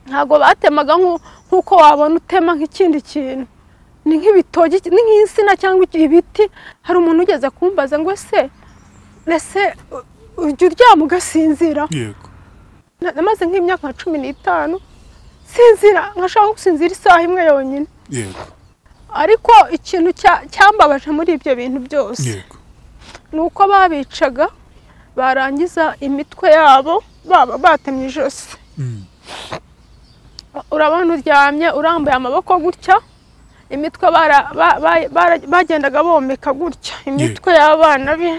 ntabwo batemaga nk'uko wabona utema nk'ikindi kintu ni nk'ibitoki ni nk'insina cyangwa ibiti hari umuntu ugeze kumbaza ngo ese ese ujya uryama ugasinzira yego namaze nk'imyaka nka cumi n'itanu sinzira nkashaka gusinzira isaha imwe yonyine yego ariko ikintu cya- cyambabaje muri ibyo bintu byose yego ni uko babicaga barangiza imitwe yabo baba batemye ijosi Mm. urabona uryamye urambuye amaboko gutya imitwe bara- ba- ba- bara- bagendaga bomeka gutya imitwe y'abana be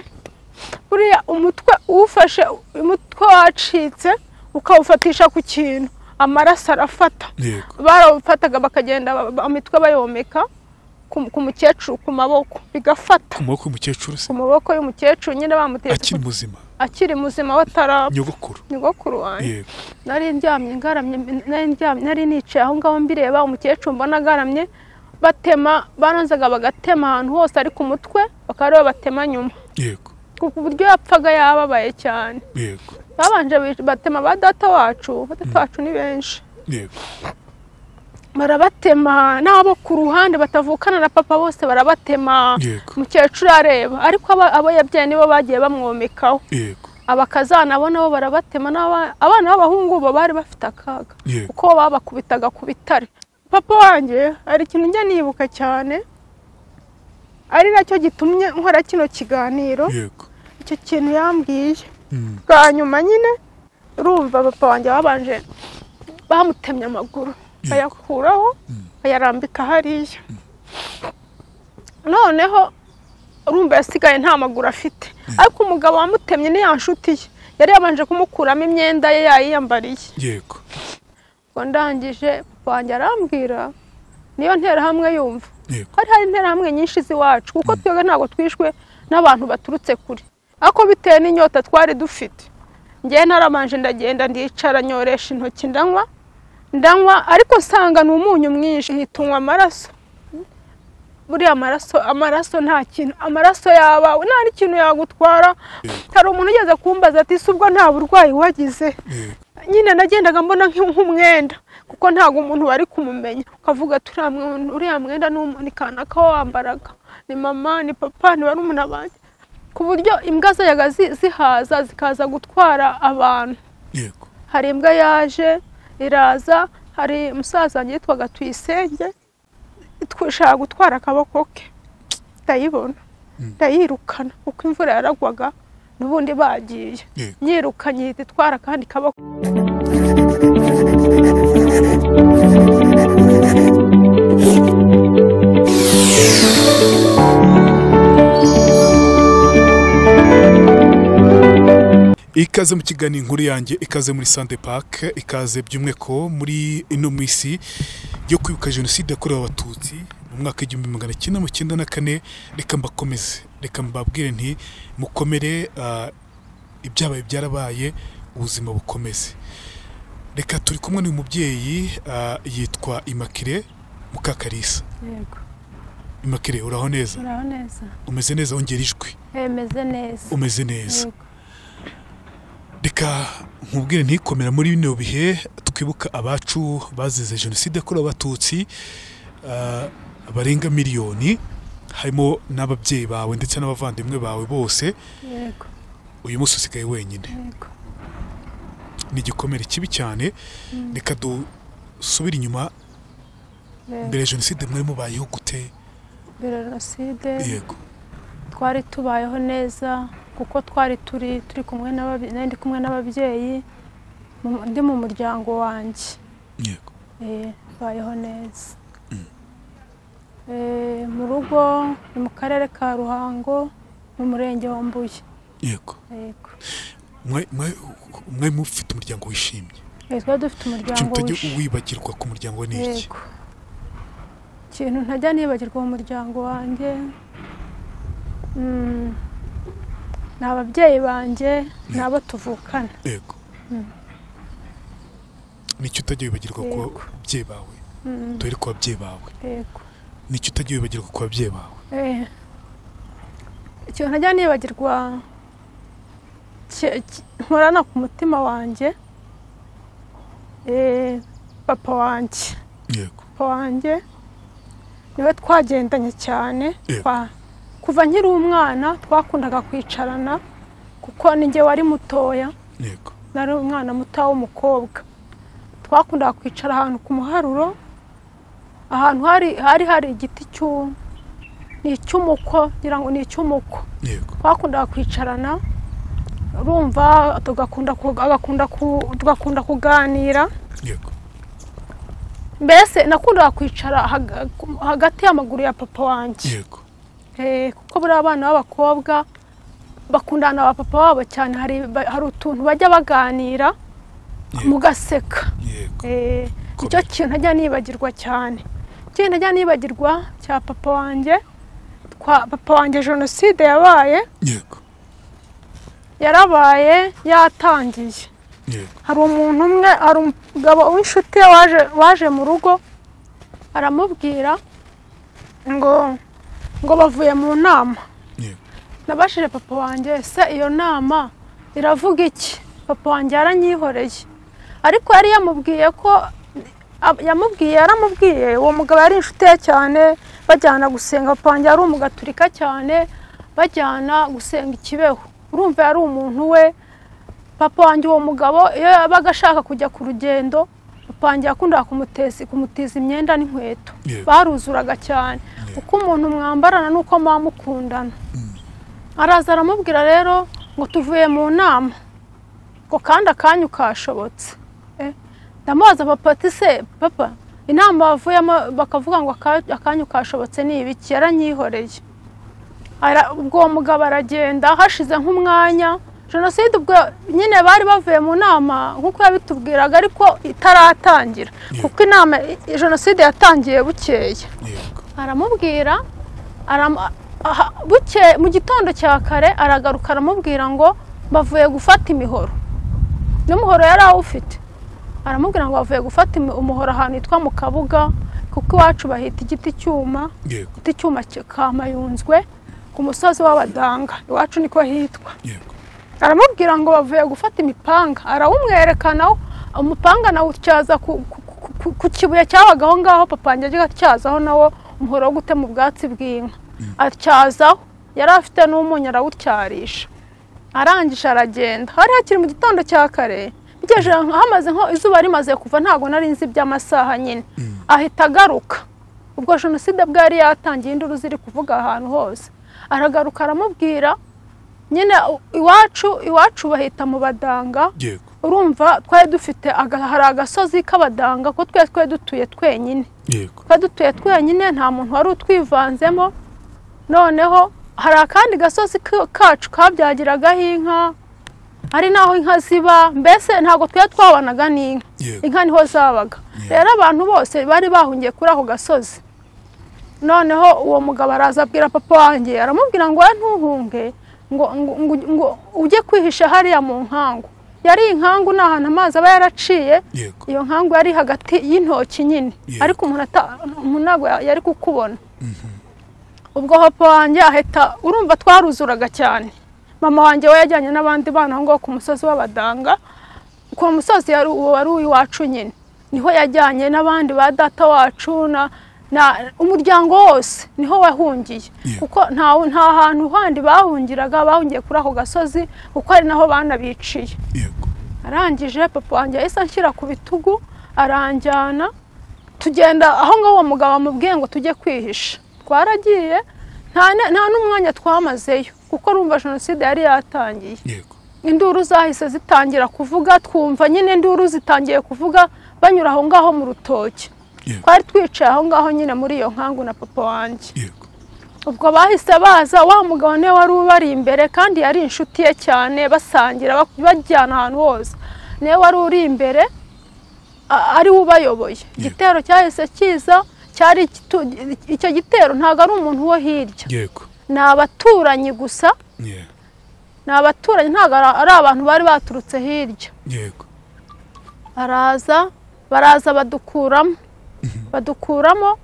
buriya umutwe uwufashe umutwe wacitse ukawufatisha ku kintu amaraso arafata yego barawufataga bakagenda ba- ba- imitwe bayomeka ku ku mukecuru ku maboko bigafata ku maboko y'umukecuru se ku maboko y'umukecuru nyine bamutetse akiri ku- muzima akiri muzima wataraba nyogokuru nyogokuru wanjye yego nari ndyamye ngaramye nari ndyamye nari nicaye aho ngaho mbireba umukecuru mbona agaramye batema baranzaga bagatema ahantu hose ari ku mutwe bakaba aribo batema nyuma yego ku ku buryo yapfaga yababaye cyane yego babanje bi- batema ba data wacu ba data wacu ni benshi yego barabatema n'abo ku ruhande batavukana na papa bose barabatema yego umukecuru areba ariko aba- abo yabyaye nibo bagiye bamwomekaho yego abakazana bo nabo barabatema n'aba- abana b'abahungu bo bari bafite akaga yego uko babakubitaga ku bitare papa wanjye hari ikintu njya nibuka cyane ari nacyo gitumye nkora kino kiganiro yego icyo kintu yambwiye Mm. bwa nyuma nyine urumva papa wanjye babanje bamutemye amaguru bayakuraho bayarambika hariya noneho urumva yasigaye nta maguru afite ariko umugabo wamutemye ni ya nshuti ye yari yabanje kumukuramo imyenda ye yayiyambariye yego ngo ndangije papa wanjye arambwira niyo nterahamwe yumva yego hari hari interahamwe nyinshi z'iwacu kuko twebwe ntabwo twishwe n'abantu baturutse kure ariko bitewe n'inyota twari dufite ngewe narabanje ndagenda ndicara nyoresha intoki ndanywa ndanywa ariko nsanga ni umunyu mwinshi hita unywa amaraso buriya amaraso amaraso nta kintu amaraso yaba nta n'ikintu yagutwara hari umuntu ugeze kumbaza ati si ubwo nta burwayi wagize yego nyine nagendaga mbona nk'u- nk'umwenda kuko ntabwo umuntu wari kumumenya ukavuga ati uriya mwe- uriya mwenda ni umu- ni kanaka wambaraga ni mama ni papa ni barumuna banjye ku buryo imbwa zayaga zi- zihaza zikaza gutwara abantu yego hari imbwa yaje iraza hari umusaza wanjye yitwaga tuyisenge itw- ishaka gutwara akaboko ke ndayibona ndayirukana kuko imvura yaragwaga n'ubundi bagiye yego nyirukanye ihita itwara akandi kaboko ikaze mu kiganiro inkuru yanjye ikaze muri sante pake ikaze by'umweko muri ino minsi yo kwibuka jenoside yakorewe abatutsi mu mwaka w'igihumbi magana cyenda mirongo icyenda na kane reka mbakomeze reka mbabwire nti mukomere ah, ibyabaye byarabaye ubuzima bukomeze reka turi kumwe n'uyu mubyeyi ah, yitwa imakire mukakarisa yego imakire uraho neza uraho neza umeze neza wongera ijwi emeze neza umeze neza Yego. reka nkubwire ntikomera muri bino bihe twibuka abacu bazize jenoside yakorewe abatutsi ah, barenga miliyoni harimo n'ababyeyi bawe ndetse n'abavandimwe bawe bose yego uyu munsi usigaye wenyine yego ni igikomere kibi cyane reka dusubire inyuma mbere yego ya jenoside mwari mubayeho gute mbere jenoside yego twari tubayeho neza kuko twari turi turi kumwe n'ababi- nari ndi kumwe n'ababyeyi mu- ndi mu muryango wanjye yego Eh, tubayeho neza Eh, mu rugo ni mu karere ka ruhango mu murenge wa mbuye yego yego Mwa- mwa- mwari mufite umuryango wishimye Eh, twari dufite ikintu umuryango utajya wishi- wibagirwa ku muryango ni iki yego ikintu ntajya nibagirwa mu muryango wanjye mm, ni ababyeyi banjye ni abo tuvukana yego nicyo utajya wibagirwa ku Yego. babyeyi bawe Mm, dore ku babyeyi bawe yego nicyo utajya wibagirwa ku babyeyi bawe Eh, ikintu ntajya nibagirwa ki- ki- nkorana ku mutima wanjye eh, papa wanjye yego papa wanjye niwe twagendanye cyane Yego. Twa- kuva nkiri umwana twakundaga kwicarana kuko ninjye wari mutoya yego nari umwana muto w'umukobwa twakundaga kwicara ahantu ku muharuro ahantu hari hari hari igiti cy'u- ni icy'umuko ngira ngo ni icy'umuko yego twakundaga kwicarana urumva tugakunda ku- agakunda ku- tugakunda kuganira yego mbese nakundaga kwicara haga- hagati y'amaguru ya papa wanjye yego Eh, kuko buriya abana b'abakobwa bakundana na ba papa wabo cyane hari ba- hari utuntu bajya baganira Yego. mugaseka yego Eh, Komeye. nicyo kintu ntajya nibagirwa cyane ikintu ntajya nibagirwa cya papa wanjye twa papa wanjye jenoside yabaye yego yarabaye yatangiye yego hari umuntu umwe hari umugabo w'inshuti ye waje waje mu rugo aramubwira ngo ngo bavuye mu nama yego nabashije papa wanjye ese iyo nama iravuga iki papa wanjye yaranyihoreye ariko yari yamubwiye ko ab- yamubwiye yaramubwiye uwo mugabo yari inshuti ye cyane bajyana gusenga papa wanjye yari umugaturika cyane bajyana gusenga ikibeho urumva yari umuntu we papa wanjye uwo mugabo iyo yabaga ashaka kujya ku rugendo papa wanjye yakundaga kumuteza kumutiza imyenda n'inkweto Yego. baruzuraga cyane Yego. uko umuntu mwambarana n'uko muba mukundana araza aramubwira rero ngo tuvuye mu nama ngo kandi akanyu kashobotse Eh, ndamubaza papa ati se papa inama bavuyemo bakavuga ngo aka- akanyu kashobotse ni ibiki yaranyihoreye Ara- ubwo uwo mugabo aragenda hashize nk'umwanya jenoside ubwo nyine bari bavuye mu nama nk'uko yabitubwiraga ariko itaratangira kuko inama jenoside yatangiye bukeye yego aramubwira aram- aha- buke mu gitondo cya kare aragaruka aramubwira ngo bavuye gufata imihoro n'umuhoro yari awufite aramubwira ngo bavuye gufata imi- umuhoro ahantu hitwa mu kabuga kuko iwacu bahita igiti cyuma yego igiti cyuma ki- kamayunzwe ku musozi w'abadanga iwacu niko hitwa yego aramubwira ngo bavuye gufata imipanga arawumwerekana umupanga nawutyaza ku, ku, ku- ku, ku kibuye cyabaga aho ngaho papa wanjye ajya atyazaho nawo umuhoro wo gutema ubwatsi bw'inka atyazaho yari afite n'umunyu arawutyarisha arangije aragenda hari hakiri mu gitondo cya kare bigejeje nka- hamaze nko izuba rimaze kuva ntabwo nari nzi iby'amasaha nyine ahita agaruka ubwo jenoside bwari yatangiye induru ziri kuvuga ahantu hose aragaruka aramubwira nyine u- iwacu iwacu bahita mu badanga yego urumva twari dufite aga- hari agasozi k'abadanga ko twari twari dutuye twenyine yego twari dutuye twenyine nta muntu wari utwivanzemo noneho hari akandi gasozi ka- kacu kabyagiragaho inka hari n'aho inka ziba mbese ntabwo twari twabanaga n'inka yego inka niho zabaga Yeah. rero abantu bose bari bahungiye kuri ako gasozi noneho uwo mugabo araza abwira papa wanjye aramubwira ngo we ntuhunge ngo, ngo, ngo, ngo ujye kwihisha hariya mu nkangu yari inkangu ni ahantu amazi aba yaraciye yego iyo nkangu yari hagati y'intoki nyine Yeah. ariko umuntu ata- umuntu ntabwo yari kukubona ubwo papa wanjye ahita urumva twaruzuraga cyane mama wanjye we yajyanye n'abandi bana aho ngaho ku musozi w'abadanga ku musozi yari uwo wari uw'iwacu nyine niho yajyanye n'abandi ba data wacu na na- umuryango wose niho wahungiye Yeah. kuko nta nta hantu handi bahungiraga bahungiye kuri ako gasozi kuko ari naho banabiciye yego arangije papa wanjye yahise anshyira ku bitugu aranjyana tugenda aho ngaho uwo mugabo amubwiye ngo tujye kwihisha twaragiye nta ne- nta n'umwanya twamazeyo kuko urumva jenoside yari yatangiye yego induru zahise zitangira kuvuga twumva nyine induru zitangiye kuvuga banyura aho ngaho mu rutoki yego twari twicaye aho ngaho nyine muri iyo nkangu na papa wanjye yego ubwo bahise baza wa mugabo niwe wari ubari imbere kandi yari inshuti ye cyane basangira bak- bajyana ahantu hose niwe wari uri imbere a- ari we ubayoboye igitero cyahise kiza cyari igitu- icyo gitero ntabwo ari umuntu wo hirya yego ni abaturanyi gusa Yeah. ni abaturanyi ntabwo ari ari abantu bari baturutse hirya yego araza baraza badukuramo badukuramo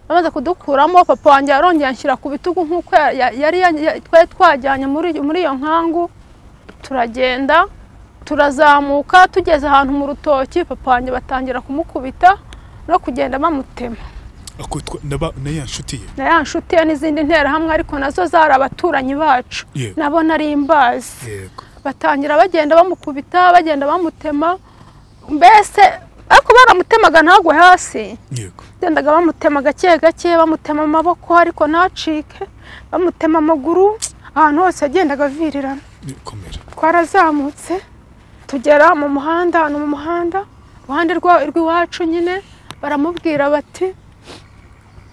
bamaze kudukuramo papa wanjye yarongeye anshyira ku bitugu nk'uko ya- ya- yari ya- ya- twari twajyanye muri muri iyo nkangu turagenda turazamuka tugeze ahantu mu rutoki papa wanjye batangira kumukubita no kugenda bamutema akitwa naba na ya nshuti ye na ya nshuti ye n'izindi nterahamwe ariko nazo zari abaturanyi bacu Yego. nabo nari imbazi yego batangira bagenda bamukubita bagenda bamutema mbese ariko baramutemaga ntagwe hasi yego gendaga bamutema gake gake bamutema amaboko ariko ntacike bamutema amaguru ahantu hose yagendaga avirirana ni- komera twarazamutse tugera mu muhanda ahantu mu muhanda iruhande rwa- rw'iwacu nyine baramubwira bati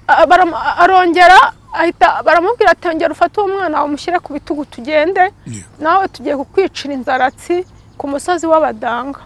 a- baramu- arongera ahita baramubwira ati ongera ufate uwo mwana wawe umushyire ku bitugu tugende yego nawe tugiye kukwicira inzaratsi ku musozi w'abadanga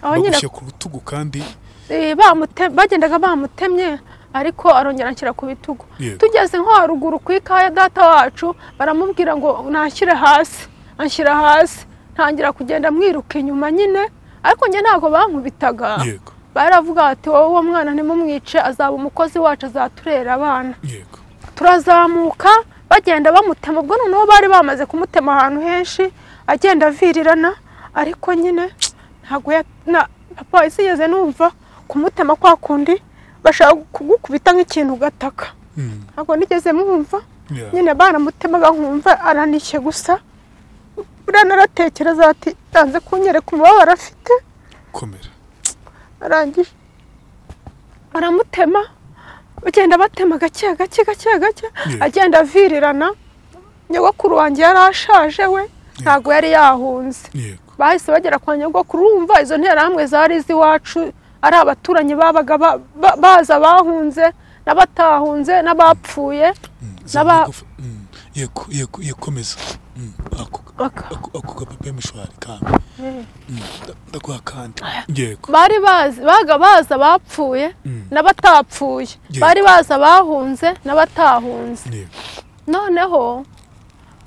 aho nyine bagushyira ku rutugu kandi eh, bamute- bagendaga bamutemye ariko arongera anshyira ku bitugu Yego. tugeze nko haruguru ku ikaya data wacu baramubwira ngo nanshyire hasi anshyira hasi ntangira kugenda mwiruka inyuma nyine ariko njye ntabwo bankubitaga yego baravuga bati wowe uwo mwana ntimumwice azaba umukozi wacu azaturera abana yego turazamuka bagenda bamutema ubwo noneho bari bamaze kumutema ahantu henshi agenda avirirana ariko nyine ntabwo ya- na- papa sinigeze numva kumutema kwa kundi bashaka kugukubita nk'ikintu ugataka Mm, ntabwo nigeze mumva yeah. nyine baramutemaga nkumva aranishye gusa buriya naratekereza ati yanze kunyereka umubabaro afite komera arangije baramutema bagenda batema gake gake gake gake Yeah. agenda avirirana nyogokuru wanjye yari ashaje we ntabwo yari yahunze yego bahise bagera kwa nyogokuru wumva izo nterahamwe zari iz'iwacu ari abaturanyi babaga ba- ba- baza abahunze n'abatahunze n'abapfuye Mm, N'aba- zamugufa- mm, yego yego yego komeza Mm, ako- Baka- ako- ako kapepe mishwari kandi Eh. Mm, nda- ndaguha kandi yego bari bazi baga baza abapfuye Mm. n'abatapfuye Yeah. bari bazi abahunze n'abatahunze yego noneho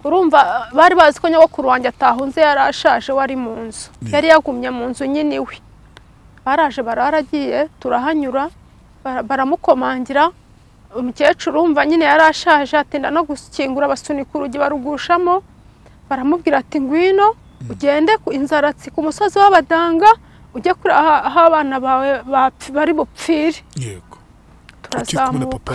urumva bari bazi ko nyogokuru wanjye atahunze yari ashaje wari mu nzu Yeah. yari yagumye mu nzu nyine iwe baraje bararagiye turahanyura bara- baramukomangira umukecuru wumva nyine yari ashaje atinda no gukingura basunika urugi barugushamo baramubwira ati ngwino ugende ku inzaratsi ku musozi w'abadanga ujye kuri aha aho abana bawe bapf- bari bupfire yego turi kumwe na turazamuka papa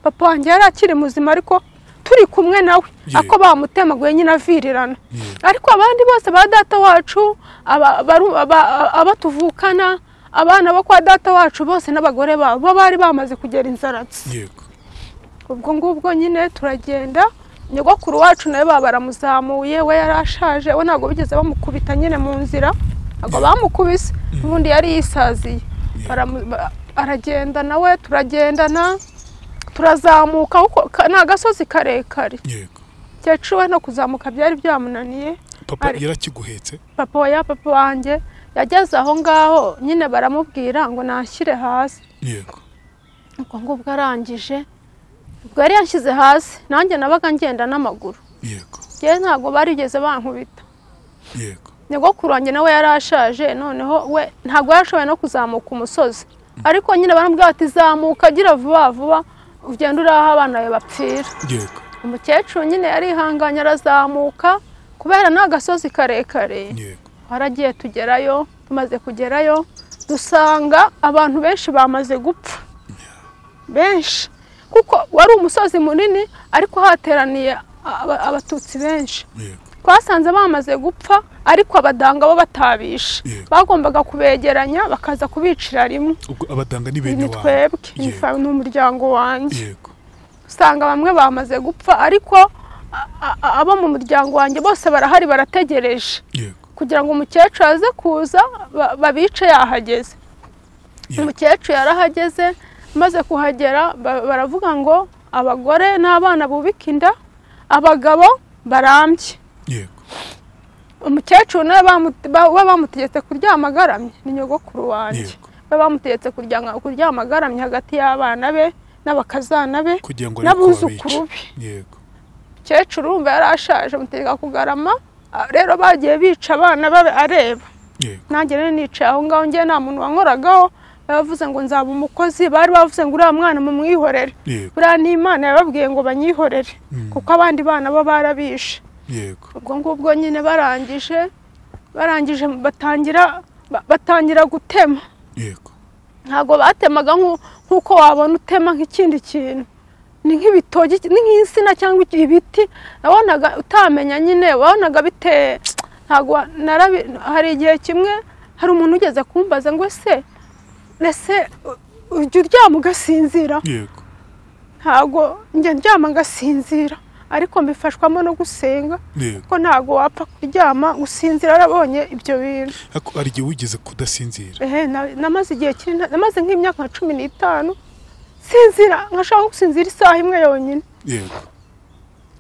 papa wanjye yari akiri muzima ariko turi kumwe nawe Yeah. ako bamutemaguye nyine avirirana Yeah. ariko abandi bose ba data wacu aba- baru- aba- abatuvukana abana bo kwa data wacu bose n'abagore babo bo bari bamaze kugera inzaratsi yego ubwo ngubwo nyine turagenda nyogokuru wacu nawe baba baramuzamuye we yari ashaje we ntabwo bigeze bamukubita nyine mu nzira ntabwo bamukubise n'ubundi yari yisaziye Baramu- ba- aragenda nawe turagendana turazamuka kuko ka- ni agasozi karekare yego kecuru we no kuzamuka byari byamunaniye papa Ari- yarakiguhetse papa wa ya papa wanjye yageze aho ngaho nyine baramubwira ngo nashyire hasi yego ubwo ngubwo arangije ubwo yari yanshyize hasi nanjye nabaga ngenda n'amaguru yego yewe ntabwo barigeze bankubita yego nyogokuru wanjye nawe yari ashaje noneho we ntabwo yarashoboye no kuzamuka umusozi ariko nyine baramubwira bati zamuka gira vuba vuba ugende uri aho abana bawe bapfira yego umukecuru nyine yarihanganye arazamuka kubera ni agasozi karekare yego twaragiye tugerayo tumaze kugerayo dusanga abantu benshi bamaze gupfa benshi kuko wari umusozi munini ariko hateraniye aba- abatutsi benshi yego twasanze bamaze gupfa ariko abadanga bo batabishe Yeah. bagombaga kubegeranya bakaza kubicira rimwe ubwo abadanga ni bene ni wawe twebwe ni Yego. fa- ni umuryango wanjye yego usanga bamwe bamaze gupfa ariko a- a- abo mu muryango wanjye bose barahari barategereje yego kugira ngo umukecuru aze kuza ba- babice yahageze Yeah. umukecuru yarahageze maze kuhagera ba- baravuga ngo abagore n'abana bubika inda abagabo barambye yego umukecuru nawe bamu- ba- we bamutegetse kuryama agaramye ni nyogokuru wanjye Yego. we bamutegetse kuryama kuryama agaramye hagati y'abana be n'abakazana be kugira ngo arebe ko babica n'abuzukuru be yego umukecuru wumva yari ashaje amutegeka kugarama ah, rero bagiye bica abana babe areba yego nanjye rero nicaye aho ngaho njye nta muntu wankoragaho bavuze ngo nzaba umukozi bari bavuze ngo uriya mwana mumwihorere yego buriya n'imana yababwiye ngo banyihorere Mm. kuko abandi bana bo barabishe yego ubwo ngubwo nyine barangije barangije batangira ba- batangira gutema yego ntabwo batemaga nk'u- nk'uko wabona utema nk'ikindi kintu ni nk'ibitoki ni nk'insina cyangwa ibiti wabonaga utamenya nyine wabonaga biteye ntabwo wa- narabi hari igihe kimwe hari umuntu ugeze kumbaza ngo ese ese u- ujya uryama ugasinzira yego ntabwo njya ndyama ngasinzira ariko mbifashwamo no gusenga yego ko ntabwo wapfa kuryama gusinzira warabonye ibyo bintu Ariko hari igihe wigeze kudasinzira ehe na- namaze igihe kiri namaze nk'imyaka nka cumi n'itanu sinzira nkashaka gusinzira isaha imwe yonyine yego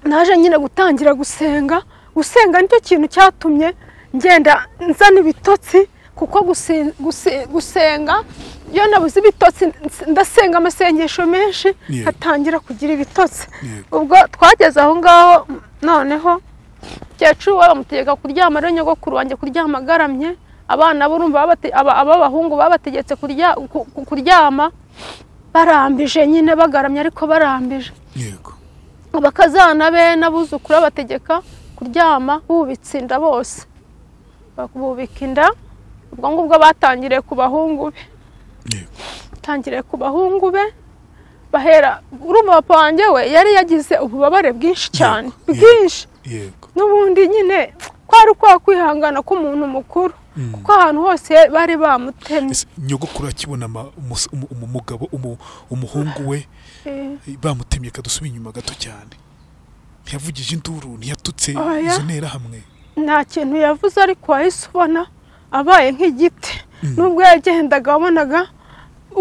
naje nyine gutangira gusenga gusenga nicyo kintu cyatumye ngenda nzana ibitotsi kuko gusi- gusi- gusenga iyo nabuze ibitotsi ns- ndasenga amasengesho menshi Yeah. hatangira kugira ibitotsi yego ubwo twageze aho ngaho noneho kecuru we bamutegeka kuryama rero nyogokuru wanjye kuryama agaramye abana burumva babate- aba- ab'abahungu babategetse kurya- ku- ku- kuryama barambije nyine bagaramye ariko barambije yego abakazana be n'abuzukuru babategeka kuryama bubitse inda bose bubika inda ubwo ngubwo batangiriye ku bahungu be yego batangiriye ku bahungu be bahera urumva papa wanjye we yari yagize ububabare bwinshi cyane Yego, yego. bwinshi yego n'ubundi nyine kwari kwa kwihangana k'umuntu mukuru Mm. kuko ahantu hose bari bamutemye Ese nyogokuru akibona ama- umus- umu- umu- umugabo umu- umuhungu we Eh, bamutemye kadusubira inyuma gato cyane ntiyavugije induru ntiyatutse Oya. izo ntera hamwe nta kintu yavuze ariko wahise ubona abaye nk'igiti nubwo yagendaga wabonaga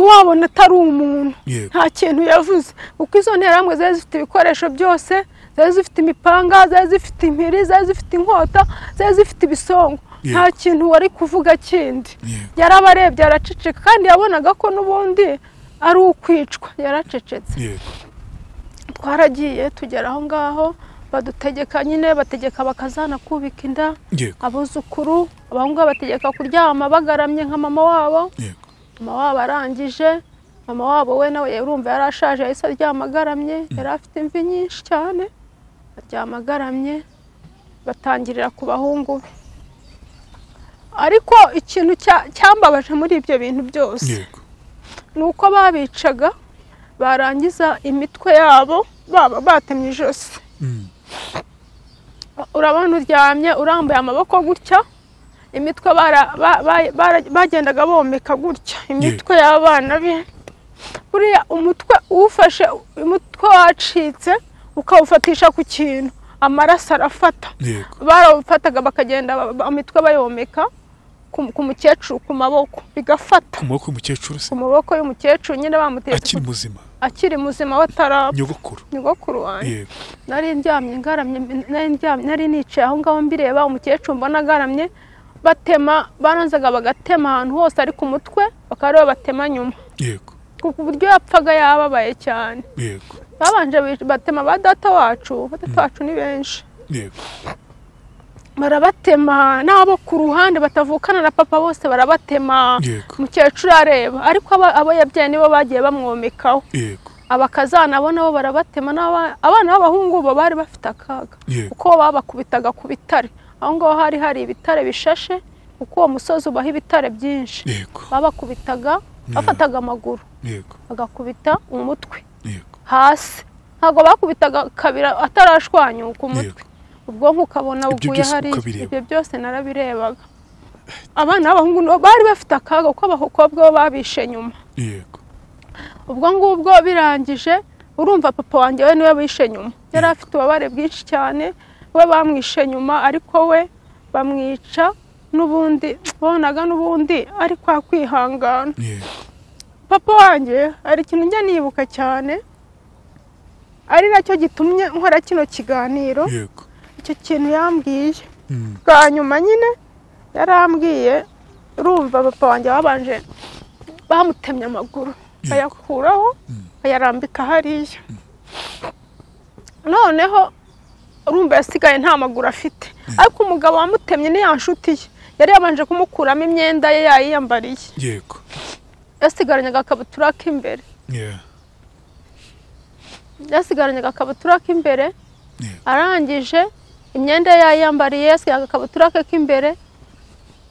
wabona atari umuntu yego nta kintu yavuze kuko izo nterahamwe zari zifite ibikoresho byose zari zifite imipanga zari zifite impiri zari zifite inkota zari zifite ibisongo Yego. nta kintu wari kuvuga kindi yego yarabarebye araceceka kandi yabonaga ko n'ubundi ari ukwicwa yaracecetse yego twaragiye tugera aho ngaho badutegeka nyine bategeka bakazana kubika inda yego abuzukuru abahungu babategeka kuryama bagaramye nka mama wabo yego mama wabo arangije mama wabo we nawe urumva yari ashaje yahise aryama agaramye yari afite imvi nyinshi cyane aryama agaramye batangirira ku bahungu be ariko ikintu cya- cyambabaje muri ibyo bintu byose yego ni uko babicaga barangiza imitwe yabo baba batemye ijosi Mm. urabona uryamye urambuye amaboko gutya imitwe bara- ba- ba- bara- bagendaga bomeka gutya imitwe y'abana be buriya umutwe uwufashe umutwe wacitse ukawufatisha ku kintu amaraso arafata yego barawufataga bakagenda ba- ba- imitwe bayomeka ku ku mukecuru ku maboko bigafata ku maboko y'umukecuru se ku maboko y'umukecuru nyine bamutetse akiri ku- muzima akiri muzima batarapfa nyogokuru nyogokuru wanjye yego nari ndyamye ngaramye nari ndyamye nari nicaye aho ngaho mbireba umukecuru mbona agaramye batema baranzaga bagatema ahantu hose ari ku mutwe bakaba aribo batema nyuma yego ku ku buryo yapfaga yababaye cyane yego babanje bic- batema ba data wacu ba data wacu ni benshi yego barabatema n'abo ku ruhande batavukana na papa bose barabatema yego umukecuru areba ariko aba- abo yabyaye nibo bagiye bamwomekaho yego abakazana bo nabo barabatema n'aba- abana b'abahungu bo bari bafite akaga Yego. kuko babakubitaga ku bitare aho ngaho hari hari ibitare bishashe kuko uwo musozi ubaho ibitare byinshi yego babakubitaga bafataga amaguru yego bagakubita umutwe yego hasi ntabwo bakubitaga kabira atarashwanyuka umutwe yego ubwonko ukabona buguye byose hari ukabireba. ibyo byose narabirebaga abana b'abahungu nabo bari bafite akaga kuko abakobwa bo babishe nyuma yego ubwo ngubwo birangije urumva papa wanjye we niwe wishe nyuma yari afite ububabare bwinshi cyane we bamwishe nyuma ariko we bamwica n'ubundi bonaga n'ubundi ari kwa kwihangana yego papa wanjye hari ikintu njya nibuka cyane ari nacyo gitumye nkora kino kiganiro yego icyo kintu yambwiye Mm. bwa nyuma nyine yarambwiye urumva papa wanjye babanje bamutemye amaguru bayakuraho bayarambika hariya noneho urumva yasigaye nta maguru afite ariko umugabo wamutemye ni ya nshuti ye yari yabanje kumukuramo imyenda ye yayiyambariye yego yasigaranye agakabutura k'imbere Yeah. yasigaranye agakabutura k'imbere Yeah. arangije imyenda ye yayiyambariye yasigaye agakabutura ke k'imbere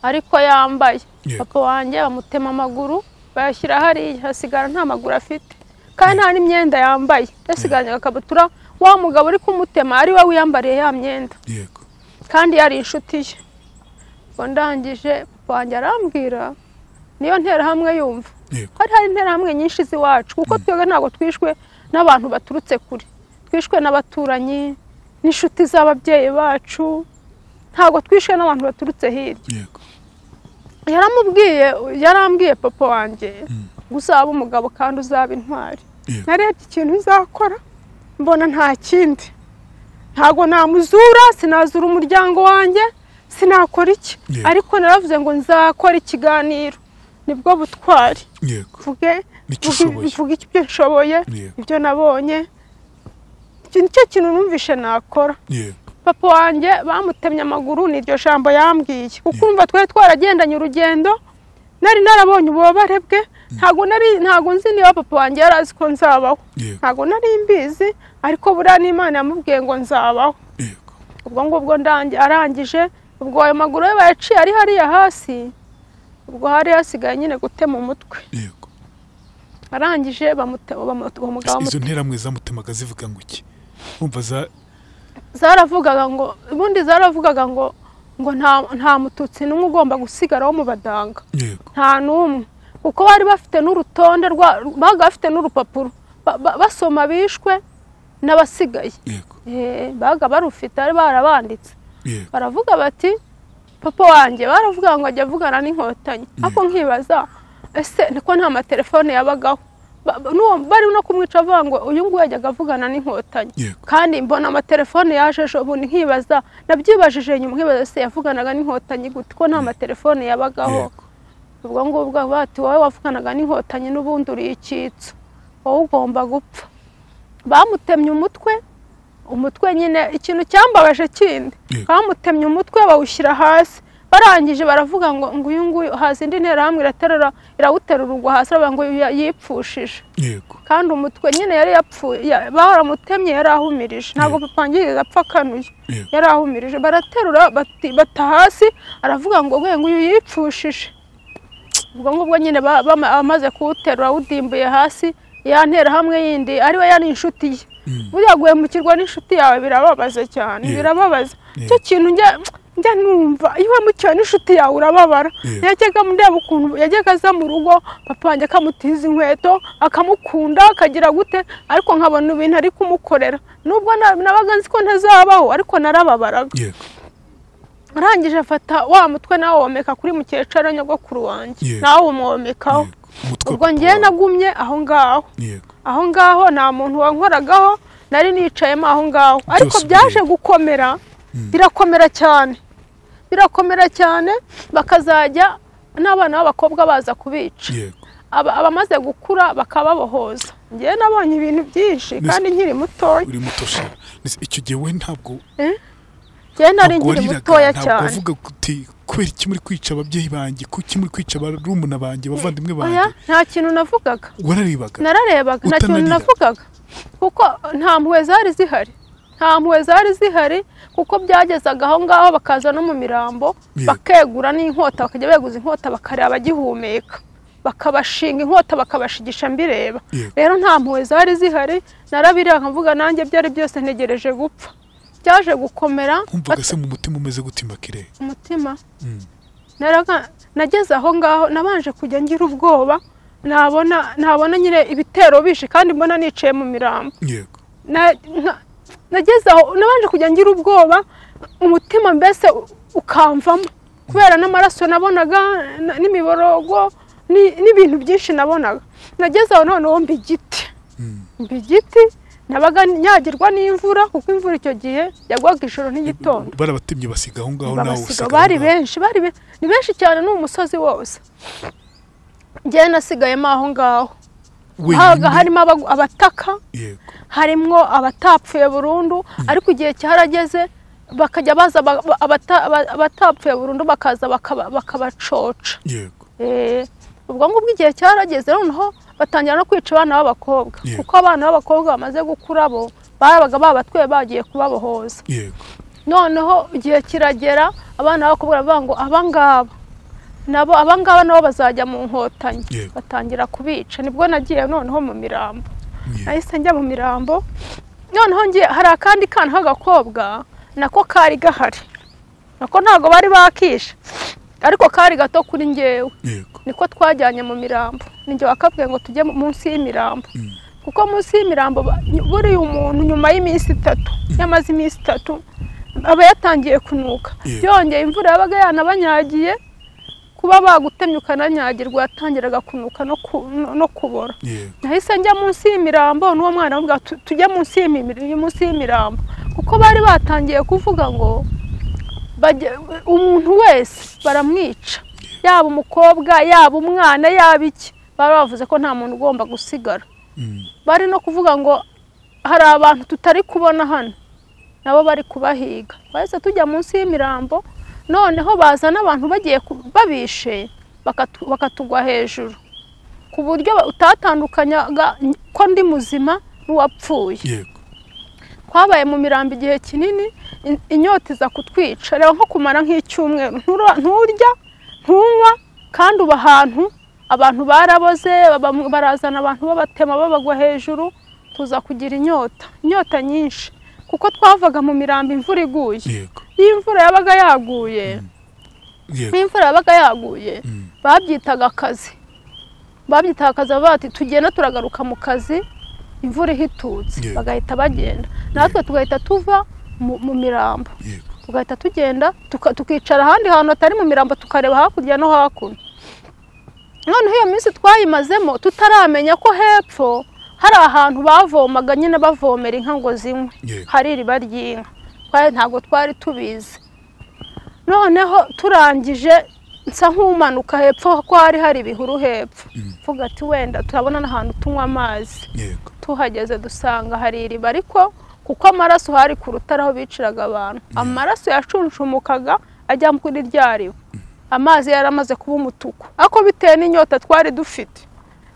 ariko yambaye Yego. papa wanjye bamutema amaguru bayashyira hariya hasigara nta maguru afite kandi nta n'imyenda yambaye yasigaranye agakabutura wa mugabo uri kumutema ari we wiyambariye ya myenda yego kandi yari inshuti ye ubwo ndangije papa wanjye arambwira niyo nterahamwe yumva yego hari hari interahamwe nyinshi z'iwacu kuko twebwe ntabwo twishwe n'abantu baturutse kure twishwe n'abaturanyi n'inshuti z'ababyeyi bacu ntabwo twishwe n'abantu baturutse hirya yego yaramubwiye yarambwiye papa wanjye ngo uzaba umugabo kandi uzaba intwari Yego. narebye ikintu uzakora mbona nta kindi ntabwo namuzura sinazura umuryango wanjye sinakora iki Yego. ariko naravuze ngo nzakora ikiganiro nibwo butwari yego mvuge Nicyo mvuge- ushoboye. mvuge ibyo nshoboye Yego. ibyo nabonye Icyo nicyo kintu numvishe nakora yego papa wanjye bamutemye amaguru ni iryo jambo yambwiye ukumva twari twaragendanye urugendo nari narabonye ububabare bwe ntabwo nari ntabwo nzi niba papa wanjye yari azi ko nzabaho Yego. ntabwo nari mbizi ariko buriya n'imana yamubwiye ngo nzabaho yego ubwo ngubwo ndangi- arangije ubwo ayo maguru ye bayaciye ari hariya hasi ubwo hari hasigaye nyine gutema umutwe yego arangije bamutema uwo mugabo Ese izo bamute- nteramwe zamutemaga zivuga ngo iki wumva za zaravugaga ngo ubundi zaravugaga ngo ngo nta nta mututsi n'umwe ugomba gusigaraho mu badanga yego nta n'umwe kuko bari bafite n'urutonde rwa babaga bafite n'urupapuro ba- ba- basoma bishwe n'abasigaye yego Eh, babaga barufite bari barabanditse yego baravuga bati papa wanjye baravuga ngo ajya avugana n'inkotanyi ariko nkibaza ese niko nta matelefone yabagaho Ba- ba- n'uwo bari no kumwica avuga ngo uyu nguyu yajyaga avugana n'inkotanyi Yego. kandi mbona amatelefone yaje ejo bundi nkibaza nabyibajije nyuma nkibaza se yavuganaga n'inkotanyi gute ko nta matelefone yabagaho yego ubwo ngubwo bati wowe wavuganaga n'inkotanyi n'ubundi uri icyitso wowe ugomba gupfa bamutemye umutwe umutwe nyine ikintu cyambabaje kindi Yego. bamutemye umutwe bawushyira hasi barangije baravuga ngo ngo uyu nguyu haza indi nterahamwe iraterura irawuterura ubwo hasi baravuga ngo uyu ya- yipfushije yego kandi umutwe nyine yari yapfuye ya- baramutemye yari ahumirije ntabwo papa wanjye yigeze apfa akanuye Yego. yari ahumirije baraterura bati- bata hasi aravuga ngo we nguyu yipfushije ubwo ngubwo nyine ba- bama- amaze kuwuterura awudimbuye hasi ya nterahamwe yindi ariwe yari inshuti ye buriya guhemukirwa n'inshuti yawe birababaza cyane Yego. birababaza Yego. icyo kintu njya njya numva iyo uhemukiwe n'inshuti yawe urababara Yego. yajyaga ndeba ukuntu yajyaga aza mu rugo papa wanjye akamutiza inkweto akamukunda akagira gute ariko nkabona ibintu ari kumukorera nubwo na- nabaga nzi ko ntazabaho ariko narababaraga yego arangije afata wa mutwe nawe womeka kuri mukecuru nyogokuru wanjye Yego. nawe umwomekaho yego umutwe ubwo wa papa ngewe wawe. nagumye aho ngaho yego aho ngaho nta muntu wankoragaho nari nicayemo aho ngaho ariko Byose byaje bireba. gukomera birakomera cyane birakomera cyane bakazajya n'abana b'abakobwa baza kubica yego Aba- abamaze gukura bakababohoza njyewe nabonye ibintu byinshi Mbese- kandi nkiri mutoya uri muto sha Mbese icyo gihe we ntabwo njyewe nari ntabwo nkiri wariraga mutoya ntabwo cyane wavuga uti kubera iki muri kwica ababyeyi banjye kuki muri kwica barumuna banjye abavandimwe oya banjye nta kintu navugaga wararebaga nararebaga nta kintu Utananira. navugaga kuko nta mpuhwe zari zihari nta mpuhwe zari zihari kuko byagezaga aho ngaho bakaza no mu mirambo Yego. bakegura n'inkota bakajya beguza inkota bakareba bagihumeka bakabashinga inkota bakabashigisha mbireba Yego. rero nta mpuhwe zari zihari narabireba nkavuga nanjye byari byose ntegereje gupfa byaje gukomera wumvaga se mu mutima umeze gute makire umutima Mm. Naraga- nageze aho ngaho nabanje kujya ngira ubwoba nabona nabona nyine ibitero bishe kandi mbona nicaye mu mirambo yego Na- nka- nageze aho nabanje kujya ngira ubwoba umutima mbese u- ukamvamo kubera n'amaraso nabonaga na- n'imiborogo ni- n'ibintu byinshi nabonaga nageze aho noneho mba igiti Mm. mba igiti nabaga nyagirwa n'imvura kuko imvura icyo gihe yagwaga ijoro n'igitondo barabatemye basiga aho ngaho nawe babasiga usiga bari aho ngaho. benshi bari be- ni benshi cyane ni umusozi wose njyewe nasigayemo aho ngaho habaga Wenyine. harimo abagu- abataka yego harimwo abatapfuye burundu ariko igihe cyarageze bakajya baza ba- ba- abata- aba- abatapfuye burundu bakaza bakaba- bakabacoca yego Eh, ubwo ngubwo igihe cyarageze noneho batangira no kwica abana b'abakobwa Yego. kuko abana b'abakobwa bamaze gukura bo babaga babatwe bagiye kubabohoza yego noneho igihe kiragera abana b'abakobwa baravuga ngo aba ngaba nabo abangaba nabo bazajya mu nkotanyi Yego. batangira kubica nibwo nagiye noneho mu mirambo Yeah. nahise njya mu mirambo noneho ngiye hari akandi kana k'agakobwa nako kari gahari nako ntabwo bari bakisha ariko kari gato kuri ngewe Yego. niko twajyanye mu mirambo ninjye wakabwiye ngo tujye munsi y'imirambo Mm. kuko munsi y'imirambo ba- buriya umuntu nyuma y'iminsi itatu yamaze iminsi itatu aba yatangiye kunuka Yeah. yongeye imvura yabaga yanabanyagiye kuba bagutemye ukananyagirwa yatangiraga kunuka no ku- no- no kubora Yego. nahise njya munsi y'imirambo n'uwo mwana avuga tujye munsi y'imimiri munsi y'imirambo kuko bari batangiye kuvuga ngo bajye- umuntu wese baramwica yaba umukobwa yaba umwana yaba iki bari bavuze ko nta muntu ugomba gusigara Mm. bari no kuvuga ngo hari abantu tutari kubona hano nabo bari kubahiga bahise tujya munsi y'imirambo noneho baza n'abantu bagiye ku- babishe bakatu- bakatugwa hejuru ku buryo ba- utatandukanyaga ko ndi muzima n'uwapfuye Yego. twabaye mu mirambo igihe kinini in- inyota iza kutwica reba nko kumara nk'icyumweru ntura- nturya ntunywa kandi uba ahantu abantu baraboze baba- barazana abantu babatema babagwa hejuru tuza kugira inyota inyota nyinshi kuko twavaga mu mirambo imvura iguye Yego. iyo imvura yabaga yaguye Yego. iyo imvura yabaga yaguye Mm. babyitaga akazi babyitaga akazi bavuga bati tugenda turagaruka mu kazi imvura ihitutse Yeah. bagahita bagenda natwe tugahita tuva mu, mu mirambo Yego. tugahita tugenda tuka, tukicara ahandi hantu hatari mu mirambo tukareba hakurya no hakuno noneho iyo minsi twayimazemo tutaramenya ko hepfo hari ahantu bavomaga nyine bavomera inka ngo zinywe Yego. hari iriba ry'inka twari ntabwo twari tubizi noneho turangije nsa nk'umanuka hepfo ko hari hari ibihuru hepfo Mm. mvuga ati wenda turabona n'ahantu tunywa amazi Yego. tuhageze dusanga hari iriba ariko kuko amaraso hari ku rutare aho biciraga abantu amaraso yacunshumukaga ajya kuri rya riba amazi yari amaze kuba umutuku ariko bitewe n'inyota twari dufite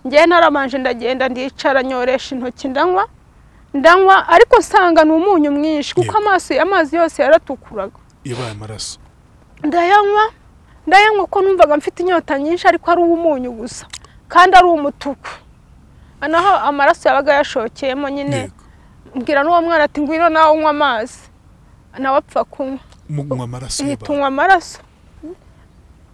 ngewe naramanje ndagenda ndicara nyoresha intoki ndanywa ndanywa ariko nsanga ni umunyu mwinshi kuko Yego. amaso amazi yose yaratukuraga Yabaye amaraso. ndayanywa ndayanywa ko numvaga mfite inyota nyinshi ariko ari uw'umunyu gusa kandi ari umutuku naho amaraso yabaga yashokeyemo nyine Yego. mbwira n'uwo mwana ati ngwino nawe unywa amazi nawe apfa kunywa Mugunywa amaraso ihita yabaye. unywa amaraso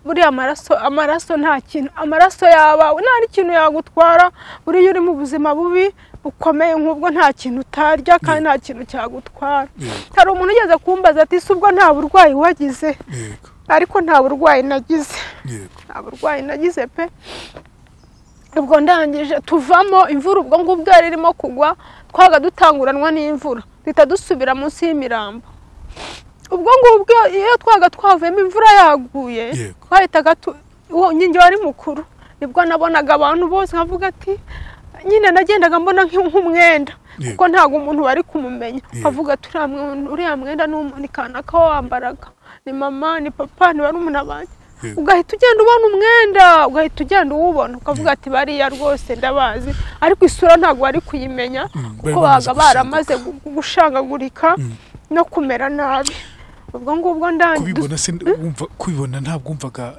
buriya amaraso amaraso nta kintu amaraso yabawe nta n'ikintu yagutwara buriya uri mu buzima bubi bukomeye nk'ubwo nta kintu utarya kandi nta kintu cyagutwara Yego. hari umuntu ugeze kumbaza ati si ubwo nta burwayi wagize Yego. ariko nta burwayi nagize Yego. nta burwayi nagize pe ubwo ndangije tuvamo imvura ubwo ngubwo yari irimo kugwa twaga dutanguranwa n'imvura duhita dusubira munsi y'imirambo ubwo ngubwo iyo twaga twavuyemo imvura yaguye Yego. twahitaga tu- uwo nyingi wari mukuru nibwo nabonaga abantu bose nkavuga ati nyine nagendaga mbona nk'u- nk'umwenda Yego. kuko ntabwo umuntu wari kumumenya Yego. avuga ati "Uriya mwe- uriya mwenda ni umu- ni kana ka wambaraga ni mama ni papa ni barumuna banjye Yego. ugahita ugenda ubona umwenda ugahita ugenda uwubona ukavuga ati bariya rwose ndabazi ariko isura ntabwo wari kuyimenya Mm, bari kuko bamaze baga baramaze gu- gushangagurika Mm. no kumera nabi ubwo ngubwo ndangiye Kubibona se wumva kubibona ntabwo wumvaga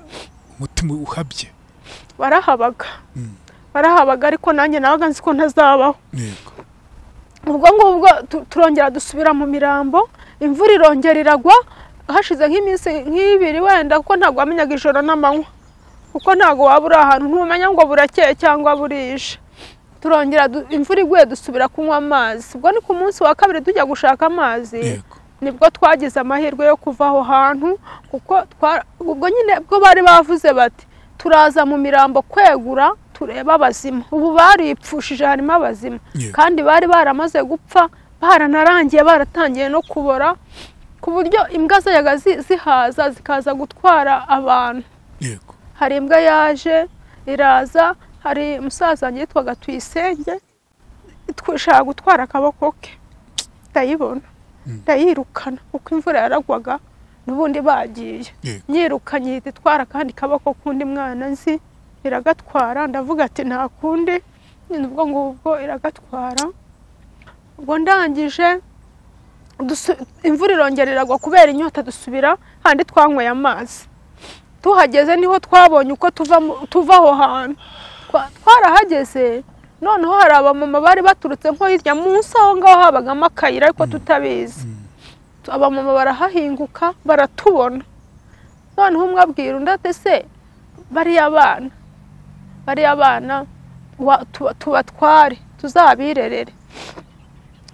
umutima uhabye. barahabaga Mm. barahabaga ariko nanjye nabaga nzi ko ntazabaho Yego. ubwo ngubwo tu- turongera dusubira mu mirambo imvura irongera iragwa hashize nk'iminsi nk'ibiri wenda kuko ntabwo wamenyaga ijoro n'amanywa kuko ntabwo waba uri ahantu ntumenya ngo burakeye cyangwa burije turongera du- imvura iguye dusubira kunywa amazi ubwo ni ku munsi wa kabiri tujya gushaka amazi Yego. nibwo twagize amahirwe yo kuva aho hantu kuko twa- ubwo nyine bwo bari bavuze bati turaza mu mirambo kwegura turebe abazima ubu baripfushije harimo abazima Yeah. kandi bari baramaze gupfa baranarangiye baratangiye no kubora ku buryo imbwa zajyaga zi- zihaza zikaza gutwara abantu Yego. hari imbwa yaje iraza hari umusaza wanjye yitwaga tuyisenge ishaka gutwara akaboko ke ndayibona Mm. ndayirukana kuko imvura yaragwaga n'ubundi bagiye Yego. nyirukanye ihita itwara akandi kaboko k'undi mwana nzi iragatwara ndavuga ati nta kundi ubwo ngubwo iragatwara ubwo ndangije dusu- imvura irongera iragwa kubera inyota dusubira handi twanyweye amazi tuhageze niho twabonye uko tuva mu- tuva aho hantu Twa- twarahageze noneho hari abamama bari baturutse nko hirya munsi aho ngaho habagamo akayira ariko tutabizi Tu- abamama barahahinguka baratubona noneho umwe abwira undi ati se bariya bana bariya bana wa- tuba- tubatware tuzabirerere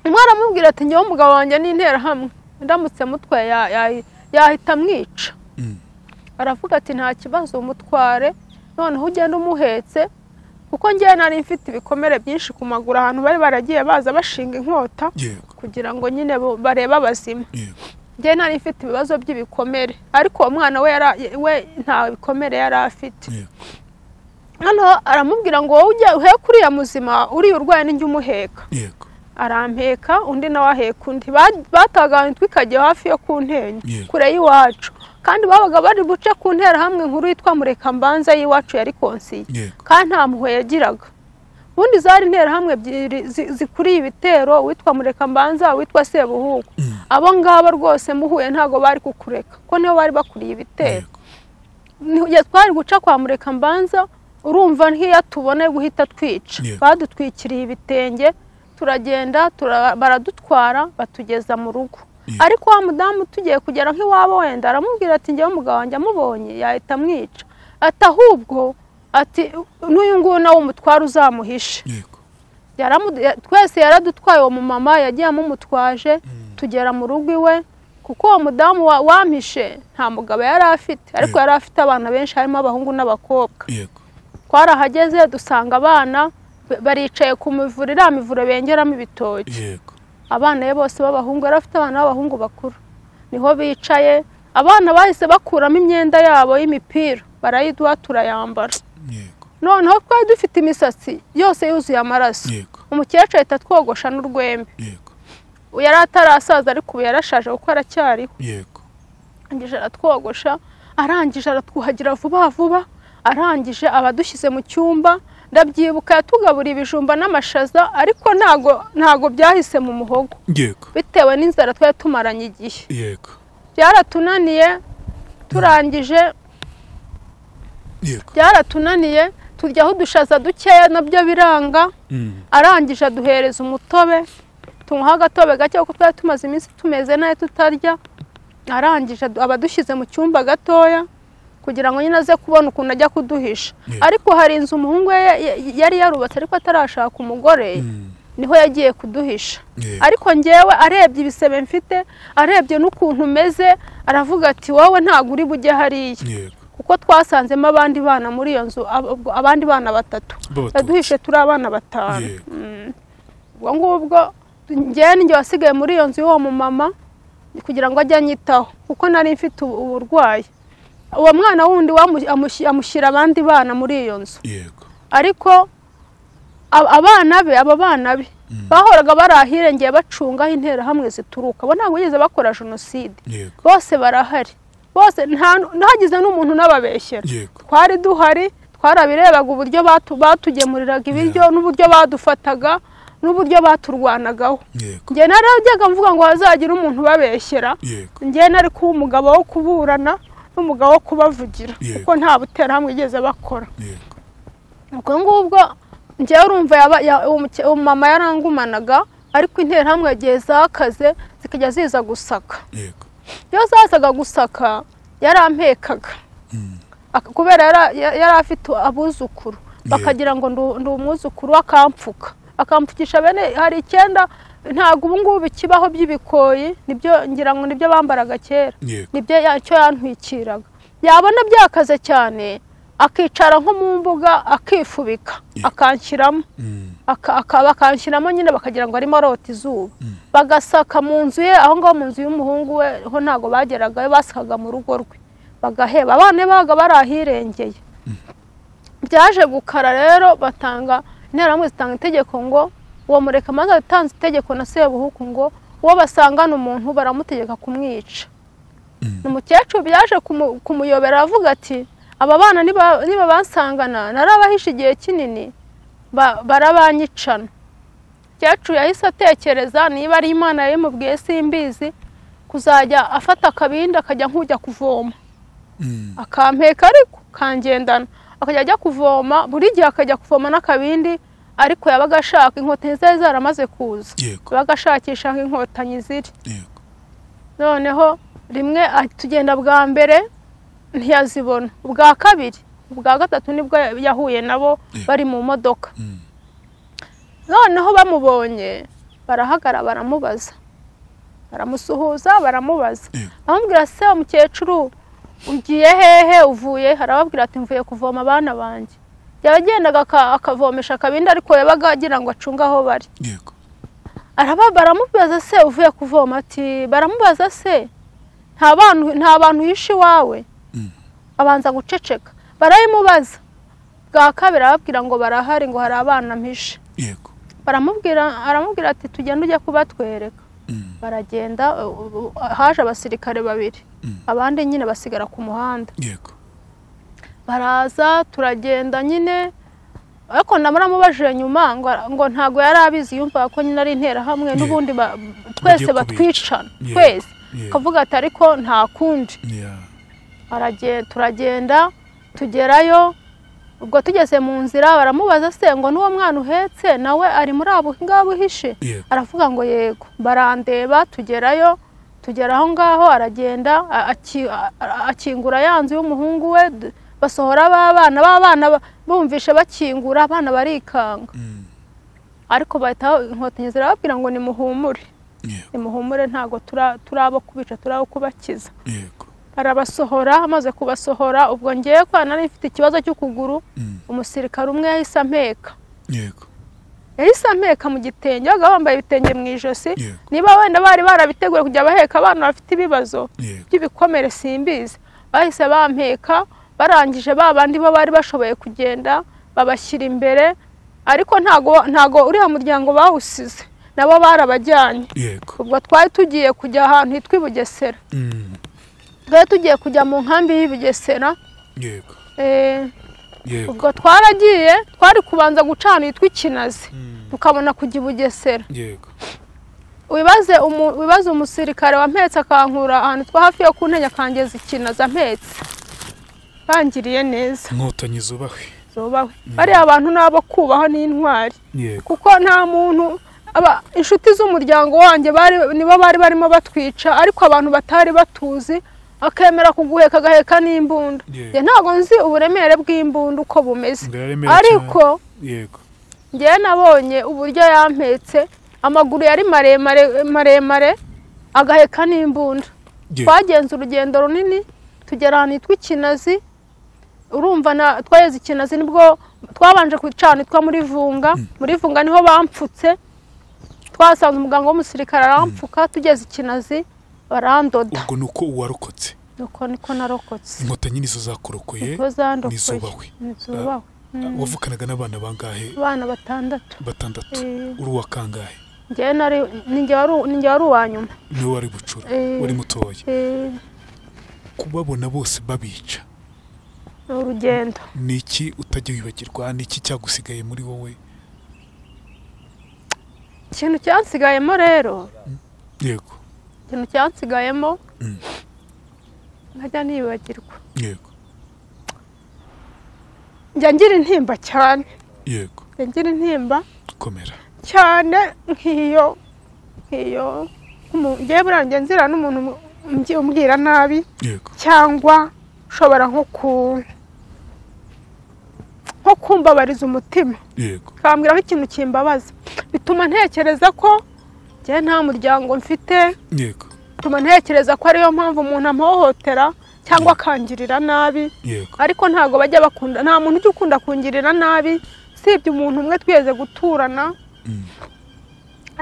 umwe aramubwira ati ngewe umugabo wanjye ni interahamwe ndamutse mutwaye ya- ya- yahita amwica Mm. aravuga ati nta kibazo mutware noneho ugenda umuhetse kuko ngewe nari mfite ibikomere byinshi ku maguru ahantu bari baragiye baza bashinga inkota yego kugira ngo nyine bo- barebe abazima yego njye nari mfite ibibazo by'ibikomere ariko uwo mwana we yara- we nta bikomere yari afite yego hano aramubwira ngo wowe ujya uheka uriya muzima uriya urwaye n'ijya umuheka yego arampeka undi nawe aheka undi Ba- bataganye twikajya hafi yo ku Yeah. ntenyo kure y'iwacu kandi babaga bari buce ku nterahamwe nkuru yitwa murekambanza y'iwacu yari konsiye yego kandi nta mpuhwe yagiraga ubundi zari interahamwe ebyiri zi- zikuriye ibitero uwitwa murekambanza uwitwa sebuhugu abo ngabo rwose muhuye ntabwo bari kukureka ko nibo bari bakuriye ibitero yego Ni- igihe twari guca kwa murekambanza urumva nk'iyo tubone guhita twica Yeah. badutwikiriye ibitenge turagenda tura- baradutwara batugeza mu rugo Yeah. ariko wa mudamu tugiye kugera nk'iwabo wenda aramubwira ati njyewe umugabo wanjye amubonye yahita amwica ati ahubwo ati n'uyu nguyu nawe umutware uzamuhishe yego Yaramu- ya- twese yaradutwaye uwo mumama yagiye amumutwaje tugera mu rugo iwe kuko uwo mudamu wa- wampishe nta mugabo yari afite ariko Yego. yari afite abana benshi harimo abahungu n'abakobwa yego twarahageze dusanga abana ba- baricaye ku mivure iriya mivure bengeramo ibitoki yego abana be bose b'abahungu yari afite abana b'abahungu bakuru niho bicaye abana bahise bakuramo imyenda yabo y'imipira barayiduha turayambara yego noneho twari dufite imisatsi yose yuzuye amaraso yego umukecuru ahita atwogosha n'urwembe yego yari atarasaza ariko ubu yarashaje kuko aracyariho yego arangije aratwogosha arangije aratwuhagira vuba vuba arangije aba adushyize mu cyumba ndabyibuka yatugaburiye ibijumba n'amashaza ariko ntago ntago byahise mu muhogo yego bitewe n'inzara twari tumaranye igihe yego byaratunaniye turangije yego byaratunaniye turyaho udushaza dukeya nabyo biranga Mm. arangije aduhereza umutobe tunywaho agatobe gake kuko twari tumaze iminsi tumeze nabi tutarya arangije adu- aba adushyize mu cyumba gatoya kugira ngo nyine aze kubona ukuntu ajya kuduhisha Yeah. ariko hari inzu umuhungu we ya- ya- yari yarubatse ariko atarashaka umugore Mm. niho yagiye kuduhisha yego ariko ngewe arebye ibisebe mfite arebye n'ukuntu umeze aravuga ati wowe ntabwo uri bujye hariya yego kuko twasanzemo abandi bana muri iyo nzu ab- abandi bana batatu B'abatutsi. yaduhishe turi abana batanu Yego. Mm. ubwo ngubwo njyewe ninjye wasigaye muri iyo nzu y'uwo mumama kugira ngo ajye anyitaho kuko nari mfite ubu- uburwayi uwo mwana wundi wamu- amushi- amushyira abandi bana muri iyo nzu yego ariko ab- abana be aba bana be bahoraga bari ahirengeye bacungaho interahamwe zituruka bo ntabwo bigeze bakora jenoside yego bose barahari bose nta- ntagize n'umuntu unababeshyera yego twari duhari twarabirebaga uburyo batu- batugemuriraga ibiryo n'uburyo badufataga n'uburyo baturwanagaho yego njye narajyaga mvuga ngo hazagira umuntu ubabeshyera yego njye nari kuba umugabo wo kuburana n'umugabo wo kubavugira Yego. kuko nta buterahamwe igeze bakora yego ubwo ngubwo njyewe urumva yaba- ya- uwo muke- uwo mama yarangumanaga ariko interahamwe igihe zakaze zikajya ziza gusaka yego iyo zazaga gusaka yarampekaga Mm. Ak- kubera yara- ya- yari afite abuzukuru bakagira ngo ndu- ndi umwuzukuru akampfuka akampfukisha bene hari icyenda ntabwo ubu ngubu bikibaho by'ibikoyi nibyo ngira ngo nibyo bambaraga kera yego nibyo yacyo yantwikiraga yabona byakaze cyane akicara nko mu mbuga akifubika Yeah. akanshyiramo Mm. aka- aka- bakanshyiramo nyine bakagira ngo arimo arota izuba bagasaka mu nzu ye aho ngaho mu nzu y'umuhungu we ho ntabwo bageragayo basakaga mu rugo rwe bagaheba abana be babaga bari ahirengeye byaje gukara rero batanga interahamwe zitanga itegeko ngo uwo murekamanza yatanze itegeko na sebuhuku ngo uwo basangana umuntu baramutegeka kumwica umukecuru byaje kumu- kumuyobera aravuga ati aba bana niba niba bansangana narabahishe igihe kinini ba- barabanyicana umukecuru yahise atekereza niba ari imana yabimubwiye simbizi kuzajya afata akabindi akajya nk'ujya kuvoma akampeka ariko kangendana akajya ajya kuvoma buri gihe akajya kuvoma n'akabindi ariko yabaga ashaka inkotanyi zari zaramaze kuza yego yabaga ashakisha aho inkotanyi ziri yego noneho rimwe atugenda bwa mbere ntiyazibona ubwa kabiri ubwa gatatu nibwo yahuye nabo Yeah. bari mu modoka Mm. noneho bamubonye barahagara baramubaza baramusuhuza baramubaza Yeah. amubwira se umukecuru ugiye hehe uvuye arababwira ati mvuye kuvoma abana banjye yagendaga aka- akavomesha akabindi ariko yabaga agira ngo acunge aho bari yego araba baramubaza se uvuye kuvoma ati baramubaza se nta bantu nta bantu yishe iwawe Mm. abanza guceceka barayimubaza bwa kabiri arababwira ngo barahari ngo hari abana mpishe yego baramubwira aramubwira ati tugenda ujya kubatwereka Mm. baragenda u- u- haje abasirikare babiri Mm. abandi nyine basigara ku muhanda yego baraza turagenda nyine ariko naba namubajije nyuma ngo, ngo ntabwo yari abizi yumvaga ko nyine ari interahamwe Yeah. n'ubundi ba- twese kubica. batwicana Yeah. twese Yeah. akavuga ati ariko nta kundi Yeah. Aragen- turagenda tugerayo ubwo tugeze mu nzira baramubaza se ngo n'uwo mwana uhetse nawe ari muri abo ngabo uhishe yego aravuga ngo yego barandeba tugerayo tugera aho ngaho aragenda a- aki- a- a- akingura ya nzu y'umuhungu we d- basohora b'abana b'abana ba- bumvishe bakingura abana barikanga Mm. ariko bahita inkotanyi zirababwira ngo nimuhumure yego nimuhumure ntabwo tura- turi abo kubica turi abo kubakiza yego arabasohora amaze kubasohora ubwo ngewe kwa nari mfite ikibazo cy'ukuguru Mm. umusirikare umwe yahise ampeka yego yahise ampeka mu gitenge babaga bambaye ibitenge mu ijosi Yego. niba wenda bari barabiteguye kujya baheka abana bafite ibibazo yego by'ibikomere simbizi bahise bampeka barangije ba bandi bo bari bashoboye kugenda babashyira imbere ariko ntago ntago uriya muryango bawusize nabo barabajyanye yego ubwo twari tugiye kujya ahantu hitwa i Bugesera Mm. twari tugiye kujya mu nkambi y'i Bugesera yego eh, yego ubwo twaragiye twari kubanza gucana hitwa ikinazi tukabona kujya i Bugesera yego wibaze umu- wibaze umusirikare wampetse akankura ahantu twa hafi yo ku ntege akangeza ikinaza mpetse bangiriye neza inkotanyi zubahwe zubahwe bariya bantu ni abo kubaho n'intwari yego kuko nta muntu aba inshuti z'umuryango wanjye bari nibo bari barimo batwica ariko abantu batari batuzi akemera kuguheka agaheka n'imbunda Yeah. Njye ntabwo nzi uburemere bw'imbunda uko bumeze Buraremera cyane. ariko yego njyewe nabonye uburyo yampetse amaguru yari maremare maremare agaheka n'imbunda yego twagenze urugendo runini tugera ahantu hitwa ikinazi urumva na twageze ikinazi nibwo twabanje kwicana hitwa muri vunga muri vunga niho bampfutse twasanze umuganga w'umusirikare arampfuka tugeze ikinazi barandoda ubwo ni uko uwarokotse nuko niko narokotse inkotanyi nizo zakurokoye nizo zandokoye nizubahwe. nizubahwe wavukanaga n'abana bangahe abana batandatu batandatu Eh. uri uwa kangahe njyewe nari ninjye wari u- ninjye wari uwa nyuma niwe wari bucura Eh. wari mutoya Eh, kubabona bose babica ni urugendo ni iki utajya wibagirwa ni iki cyagusigaye muri wowe ikintu cyansigayemo rero yego ikintu cyansigayemo Mm. nkajya nibagirwa yego njya ngira intimba cyane yego njya ngira intimba komera cyane nk'iyo nk'iyo umu- njyewe buriya njya nzira n'umuntu umu- umbi- umbwira nabi yego cyangwa ushobora nko ku nko kumbabariza umutima yego ukambwira nk'ikintu kimbabaza bituma ntekereza ko njyewe nta muryango mfite yego bituma ntekereza ko ariyo mpamvu umuntu amuhohotera cyangwa akangirira nabi yego ariko ntabwo bajya bakunda nta muntu ujya ukunda kungirira nabi usibye umuntu umwe twigeze guturana Mm.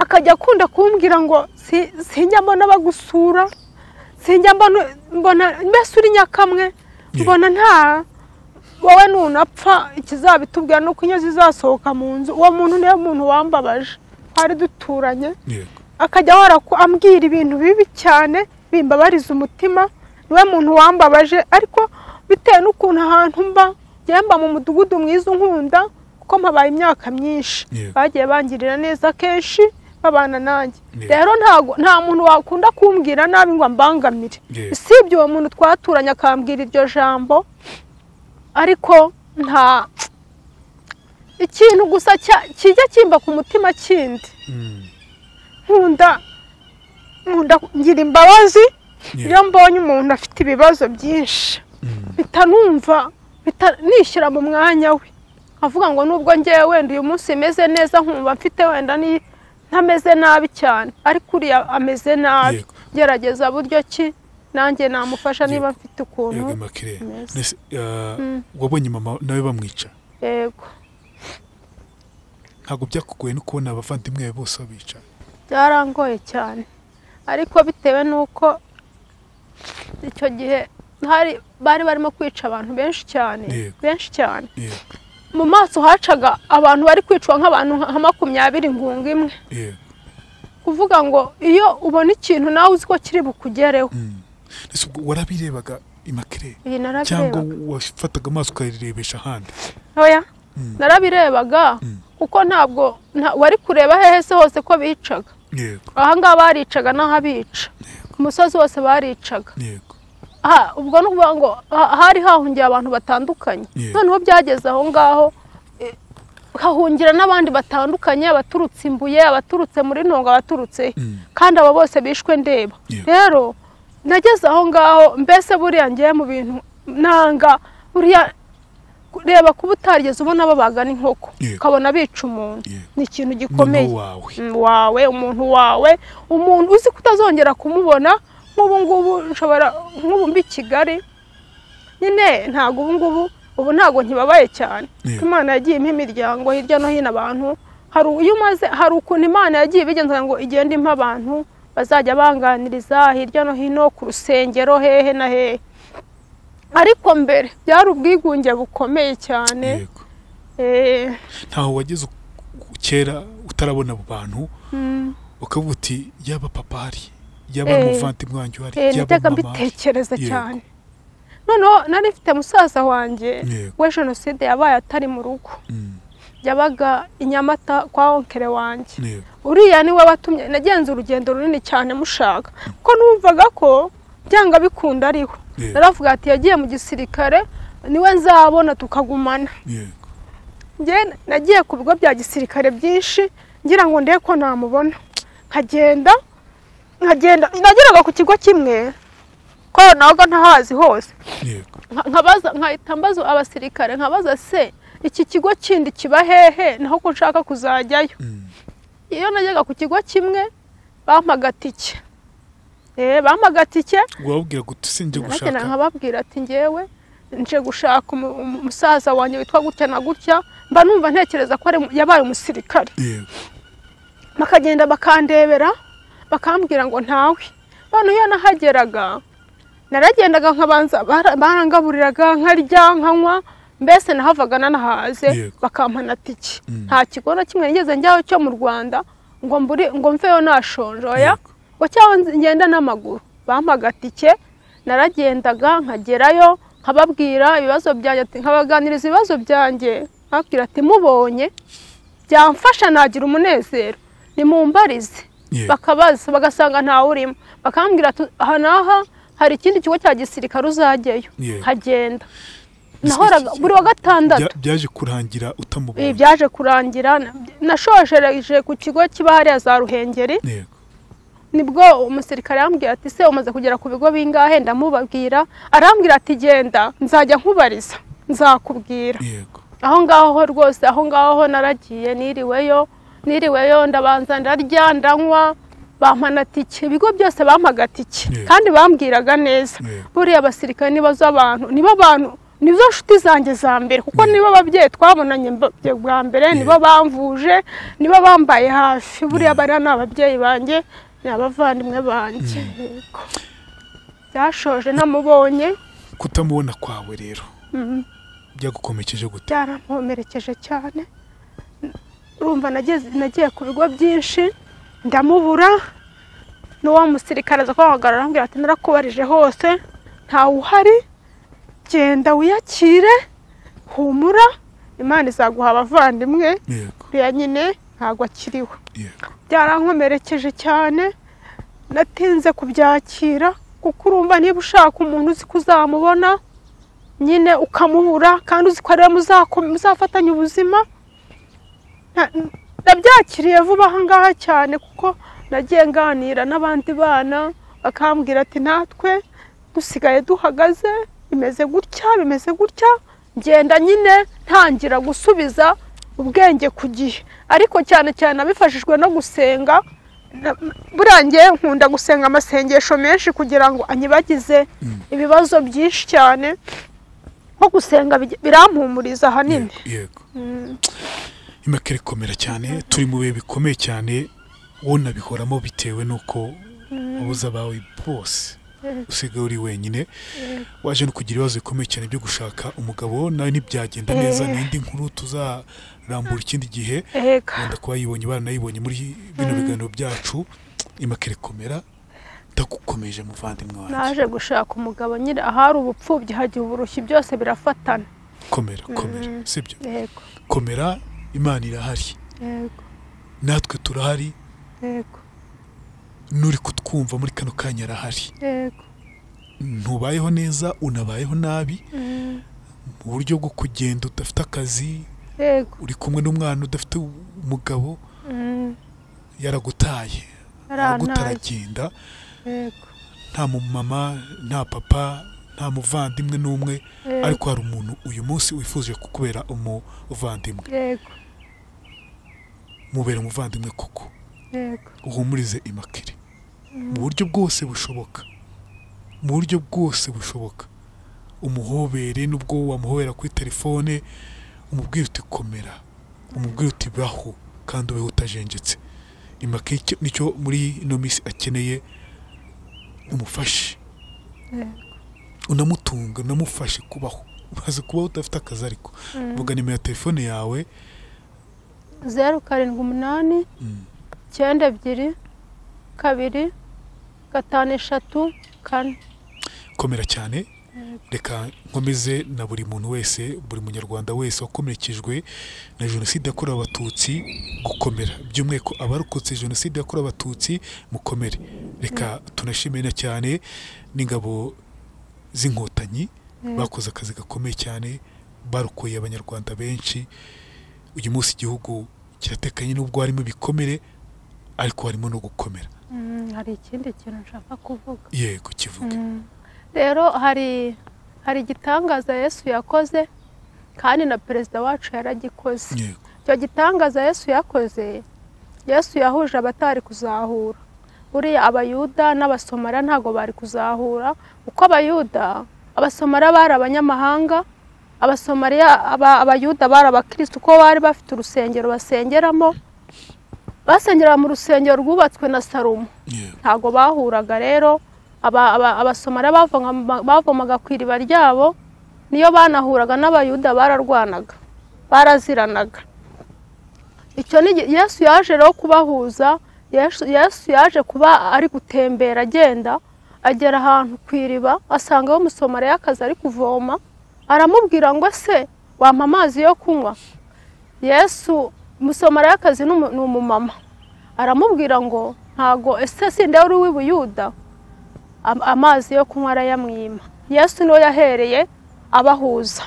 akajya akunda kumbwira ngo "Si- sinjya mbona bagusura sinjya mbona mbona mbese uri nyakamwe mbona nta wowe nunapfa ikizabitubwira ni uko inyo zizasohoka mu nzu uwo muntu niwe muntu wambabaje twari duturanye yego akajya ahora ku- ambwira ibintu bibi cyane bimbabariza umutima niwe muntu wambabaje ariko bitewe n'ukuntu ahantu mba njyewe mba mu mudugudu mwiza unkunda kuko mpabaye imyaka myinshi Yego. bagiye bangirira neza kenshi babana nanjye Yeah. rero ntago nta muntu wakunda kumbwira nabi ngo ambangamire Yeah. usibye uwo muntu twaturanye akambwira iryo jambo ariko nta ikintu gusa cya- kijya kimba ku mutima kindi Mm. nkunda nkunda ngira imbabazi Yeah. iyo mbonye umuntu afite ibibazo byinshi mpita numva mpita nishyira mu mwanya we avuga ngo nubwo ngewe wenda uyu munsi meze neza nkumva mfite wenda ni ntameze nabi cyane ariko uriya ameze nabi Yego. gerageza buryo ki nanjye namufasha niba Yego. mfite ukuntu yego makire Meza. Nese, ah, wabonye mama nawe bamwica yego ntabwo byakugoye no kubona abavandimwe be bose babica byarangoye cyane ariko bitewe n'uko icyo gihe hari bari barimo kwica abantu benshi cyane Yego. benshi cyane yego mu maso hacaga abantu bari kwicwa nk'abantu nka makumyabiri ngunga imwe yego kuvuga ngo iyo ubona ikintu nawe uzi ko kiri bukugereho Mm. Nese, ubwo warabirebaga imakire iyi cyangwa narabirebaga wafataga amaso ukayirebesha ahandi oya Mm. narabirebaga Mm. kuko ntabwo nta- wari kureba hehe se hose ko bicaga yego ahangaha baricaga n'ahabica ku musozi wose baricaga yego Ah, ubwo ni ukuvuga ngo ha- hari hahungiye abantu batandukanye Yeah. noneho byageze aho ngaho eh, hahungira n'abandi batandukanye abaturutse imbuye abaturutse muri ntongo abaturutse he. Mm. kandi abo bose bishwe ndeba Yeah. rero nageze aho ngaho mbese buriya ngiye mu bintu nanga buriya reba kuba utarigeze ubona babaga n'inkoko Yeah. ukabona bica umuntu Yeah. ni ikintu gikomeye noneho wawe Mm, wawe umuntu wawe umuntu uzi ko utazongera kumubona nk'ubu ngubu nshobora nk'ubu mbi i kigali nyine ntabwo ubu ngubu ubu ntabwo ntibabaye cyane Yeah. imana yagiye impa imiryango hirya no hino abantu hari u- iyo umaze hari ukuntu imana yagiye ibigenza ngo igenda impa abantu bazajya banganiriza hirya no hino ku rusengero hehe na hehe ariko mbere byari ubwigunge bukomeye cyane yego Eh, ntaho wageze u- u- kera utarabona abo bantu mm. ukavuga uti yaba papa hari yaba Eh, umuvandimwe wanjye uhari Eh, yaba najyaga mama hari mbitekereza Yego. cyane noneho nari mfite musaza wanjye Yego. we jenoside yabaye atari mu rugo Mm, yabaga i nyamata kwa onkere wanjye yego uriya niwe watumye nagenze urugendo runini cyane mushaka kuko numvaga ko byanga bikunda ariho Yego. naravuga ati yagiye mu gisirikare niwe nzabona tukagumana yego Njye nagiye ku bigo bya gisirikare byinshi ngira ngo ndebe ko namubona nkagenda nkagenda nageraga ku kigo kimwe ko ntabwo ntahazi hose yego Nka- nkabaza nkahita mbaza abasirikare nkabaza se iki kigo kindi kiba hehe naho ko nshaka kuzajyayo Mm, iyo najyaga ku kigo kimwe bampaga tike Eh, bampaga tike wababwira gute sinjye naragenda gushaka nkababwira ati ngewe nje gushaka umu- umu- umusaza wanjye witwa gutya na gutya mba numva ntekereza ko ari mu- yabaye umusirikare yego bakagenda bakandebera bakambwira ngo ntawe noneho iyo nahageraga naragendaga nkabanza bara- barangaburiraga nkarya nkanywa mbese nahavaga nanahaze Yego. bakampana tiki Mm. nta kigo na kimwe nigeze njyaho cyo mu rwanda ngo mburi ngo mveyo nashonje oya Yego. ngo cyangwa nzi- ngenda n'amaguru bampaga tike naragendaga nkagerayo nkababwira ibibazo byanjye ati- nkabaganiriza ibibazo byanjye nkababwira ati mubonye byamfasha nagira umunezero nimumbarize Yego. bakabaza bagasanga ntawe urimo bakambwira ati aha n'aha hari ikindi kigo cya gisirikare uzajyayo Yego. hagenda Ese nahoraga iki- buri wa gatandatu Bya- byaje kurangira ibi utamubonye byaje kurangira na- nashojereje ku kigo kiba hariya za ruhengeri yego nibwo umusirikare yambwira ati se umaze kugera ku bigo bingahe ndamubabwira arambwira ati genda nzajya nkubariza nzakubwira yego aho ngaho rwose aho ngaho naragiye niriweyo niriweyo ndabanza ndarya ndanywa bampana tike ibigo byose bampaga tike Yeah. kandi bambwiraga neza Yeah. buriya abasirikare nibo zo abantu nibo abantu nizo nshuti zanjye za mbere kuko Yeah. nibo babyeyi twabonanye mba- bya- bwa mbere nibo bamvuje nibo bambaye hafi buriya Yeah. bariya ni ababyeyi banjye ni abavandimwe banjye Yego. byashoje namubonye kutamubona kwawe rero Mhm. byagukomekeje gute byarampomerekeje cyane urumva nageze nagiye ku bigo byinshi ndamubura n'uwo musirikare aza kubahamagara arambwira ati narakubarije hose ntawe uhari genda wiyakire humura imana izaguha abavandimwe yego uriya nyine ntabwo akiriwe yego byarankomerekeje cyane natinze kubyakira kuko urumva niba ushaka umuntu uzi ko uzamubona nyine ukamubura kandi uzi ko ariwe muzako- muzafatanya ubuzima Na- nabyakiriye vuba aha ngaha cyane kuko nagiye nganira n'abandi bana bakambwira ati natwe dusigaye duhagaze bimeze gutya bimeze gutya ngenda nyine ntangira gusubiza ubwenge ku gihe ariko cyane cyane abifashijwe no gusenga na- buriya njye nkunda gusenga amasengesho menshi kugira ngo anyibagize ibibazo byinshi cyane nko gusenga bij- birampumuriza ahanini Yego, yego impaka irikomera cyane turi mu bihe bikomeye cyane wowe unabihoramo bitewe n'uko abuze abawe bose usigaye uri wenyine waje no kugira ibibazo bikomeye cyane byo gushaka umugabo nawe ntibyagenda neza ni indi nkuru tuzarambura ikindi gihe Ega. wenda kuba yibonye baranayibonye muri bino biganiro byacu impaka irikomera ndagukomeje muvandimwe wanjye naje gushaka umugabo nyine ahari ubupfubyi hagiye uburushyi byose birafatana komera komera sibyo yego komera imana irahari yego natwe turahari yego n'uri kutwumva muri kano kanya arahari yego ntubayeho neza unabayeho nabi mu buryo bwo kugenda udafite akazi yego uri kumwe n'umwana udafite umugabo Mm, yaragutaye araguta yarantaye. aragenda yego nta mumama nta papa nta muvandimwe n'umwe Yego. ariko hari umuntu uyu munsi wifuje kukubera umuvandimwe yego mubera umuvandimwe koko yego uhumurize imakire mu buryo bwose bushoboka mu buryo bwose bushoboka umuhobere n'ubwo wamuhobera kuri telefone umubwira uti komera umubwira uti baho kandi ubeho utajenjetse imakire icyo- nicyo muri ino minsi akeneye umufashe unamutunga unamufashe kubaho umaze kubaho udafite akazi ariko vuga nimero ya telefone yawe zeru karindwi umunani icyenda ebyiri kabiri gatanu eshatu kane komera cyane reka nkomeze na buri muntu wese buri munyarwanda wese wakomerekejwe na jenoside yakorewe abatutsi gukomera by'umwihariko abarokotse jenoside yakorewe abatutsi mukomere reka tunashimire na cyane n'ingabo z'inkotanyi bakoze akazi gakomeye cyane barokoye abanyarwanda benshi uyu munsi igihugu kiratekanye n'ubwo harimo ibikomere ariko harimo no gukomera Mm, hari ikindi kintu nshaka kuvuga yego kivuge rero hari hari igitangaza yesu yakoze kandi na perezida wacu yaragikoze yego icyo gitangaza yesu yakoze yesu yahuje abatari kuzahura buriya abayuda n'abasomara ntabwo bari kuzahura kuko abayuda abasomara bari abanyamahanga abasomariya aba- abayuda bari abakirisitu kuko bari bafite urusengero basengeramo basengera mu rusengero rwubatswe na salomo yego ntabwo bahuraga rero aba- aba- abasomara bavomaga- bavomaga ku iriba ryabo niyo banahuraga n'abayuda bararwanaga baraziranaga icyo ni igihe- yesu yaje rero kubahuza yesu Yesu yaje kuba ari gutembera agenda agera ahantu ku iriba asangaho umusomarayakazi ari kuvoma aramubwira ngo se wampa amazi yo kunywa yesu umusomarayakazi ni umu- ni umumama aramubwira ngo ntago ese sinde wari uw'i buyuda Am- amazi yo kunywa arayamwima yesu niwe yahereye abahuza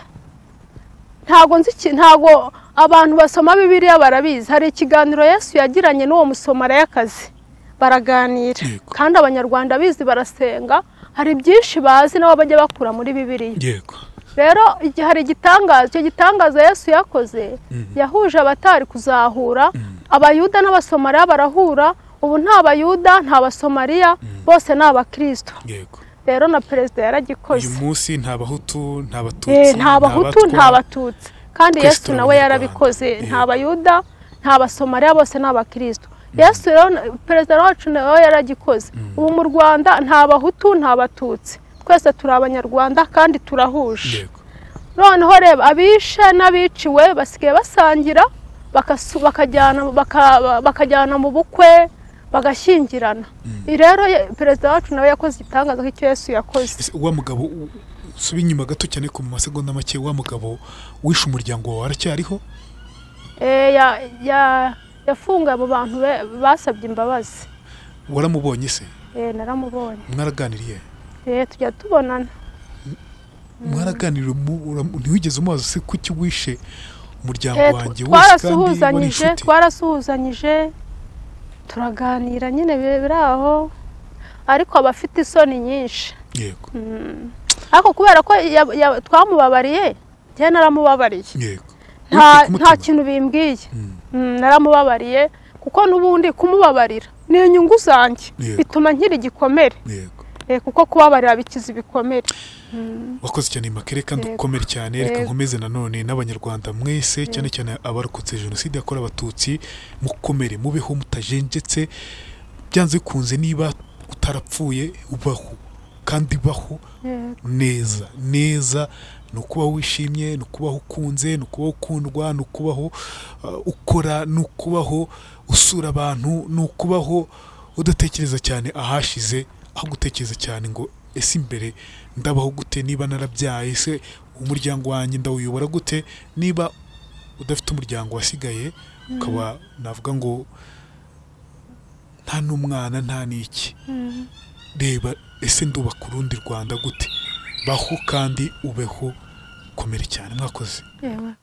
ntago nzi iki- ntago abantu basoma bibiliya barabizi hari ikiganiro yesu yagiranye n'uwo musomarayakazi baraganira Yego. kandi abanyarwanda bizi barasenga hari byinshi bazi nabo bajya bakura muri bibiliya yego rero igi- hari igitangaza icyo gitangaza yesu yakoze yahuje abatari kuzahura abayuda n'abasomariya barahura ubu nta bayuda nta basomariya bose ni abakirisito yego rero na perezida uyu yaragikoze munsi nta bahutu nta Eh, batutsi nta bahutu nta batutsi kandi Twese yesu turi nawe yarabikoze Abanyarwanda. nta bayuda nta basomariya bose ni abakirisito yesu rero na- perezida wacu nawe yaragikoze ubu mu rwanda nta bahutu nta batutsi twese turi abanyarwanda kandi turahuje yego noneho reba abishe n'abiciwe basigaye basangira bakasu- bakajyana baka- bakajyana mu bukwe bagashyingirana Iyi rero ye- perezida wacu nawe yakoze igitangaza nk'icyo yesu yakoze Ese wa mugabo u- suba inyuma gato cyane ku masegonda make wa mugabo wishe umuryango wawe aracyariho Eh, ya- ya- yafunga abo bantu be- basabye imbabazi waramubonye se Eh, naramubonye mwaraganiriye Eh, tujya tubonana mwaraganiriye mu- ura- ntiwigeze umubaza se kuki wishe umuryango Eh, wanjye tw- wose kandi wari twarasuhuzanyije inshuti twarasuhuzanyije turaganira nyine bi- biri aho ariko aba afite isoni nyinshi yego ariko kubera ko ya- ya- twamubabariye njyewe naramubabariye yego nta Uretse nta kumutuma. kintu bimbwiye Mm. Mm, naramubabariye kuko n'ubundi kumubabarira ni inyungu zanjye Yego. bituma nkiri igikomere yego Eh, kuko kubabarira bikiza ibikomere wakoze cyane makere kandi Yego. ukomere cyane reka Yego. nkomeze nanone n'abanyarwanda mwese cyane cyane abarokotse jenoside yakorewe abatutsi mukomere mubeho mutajenjetse byanze bikunze niba utarapfuye ubaho kandi baho Eh, neza neza ni ukubaho wishimye ni ukubaho ukunze ni ukubaho ukundwa ni ukubaho uh, ukora ni ukubaho usura abantu ni ukubaho udatekereza cyane ahashize aho gutekereza cyane ngo ese imbere ndabaho gute niba narabyaye se umuryango wanjye ndawuyobora gute niba udafite umuryango wasigaye ukaba navuga ngo nta n'umwana nta n'iki mm. reba ese ndubaka urundi rwanda gute baho kandi ubeho komere cyane mwakoze Yewe.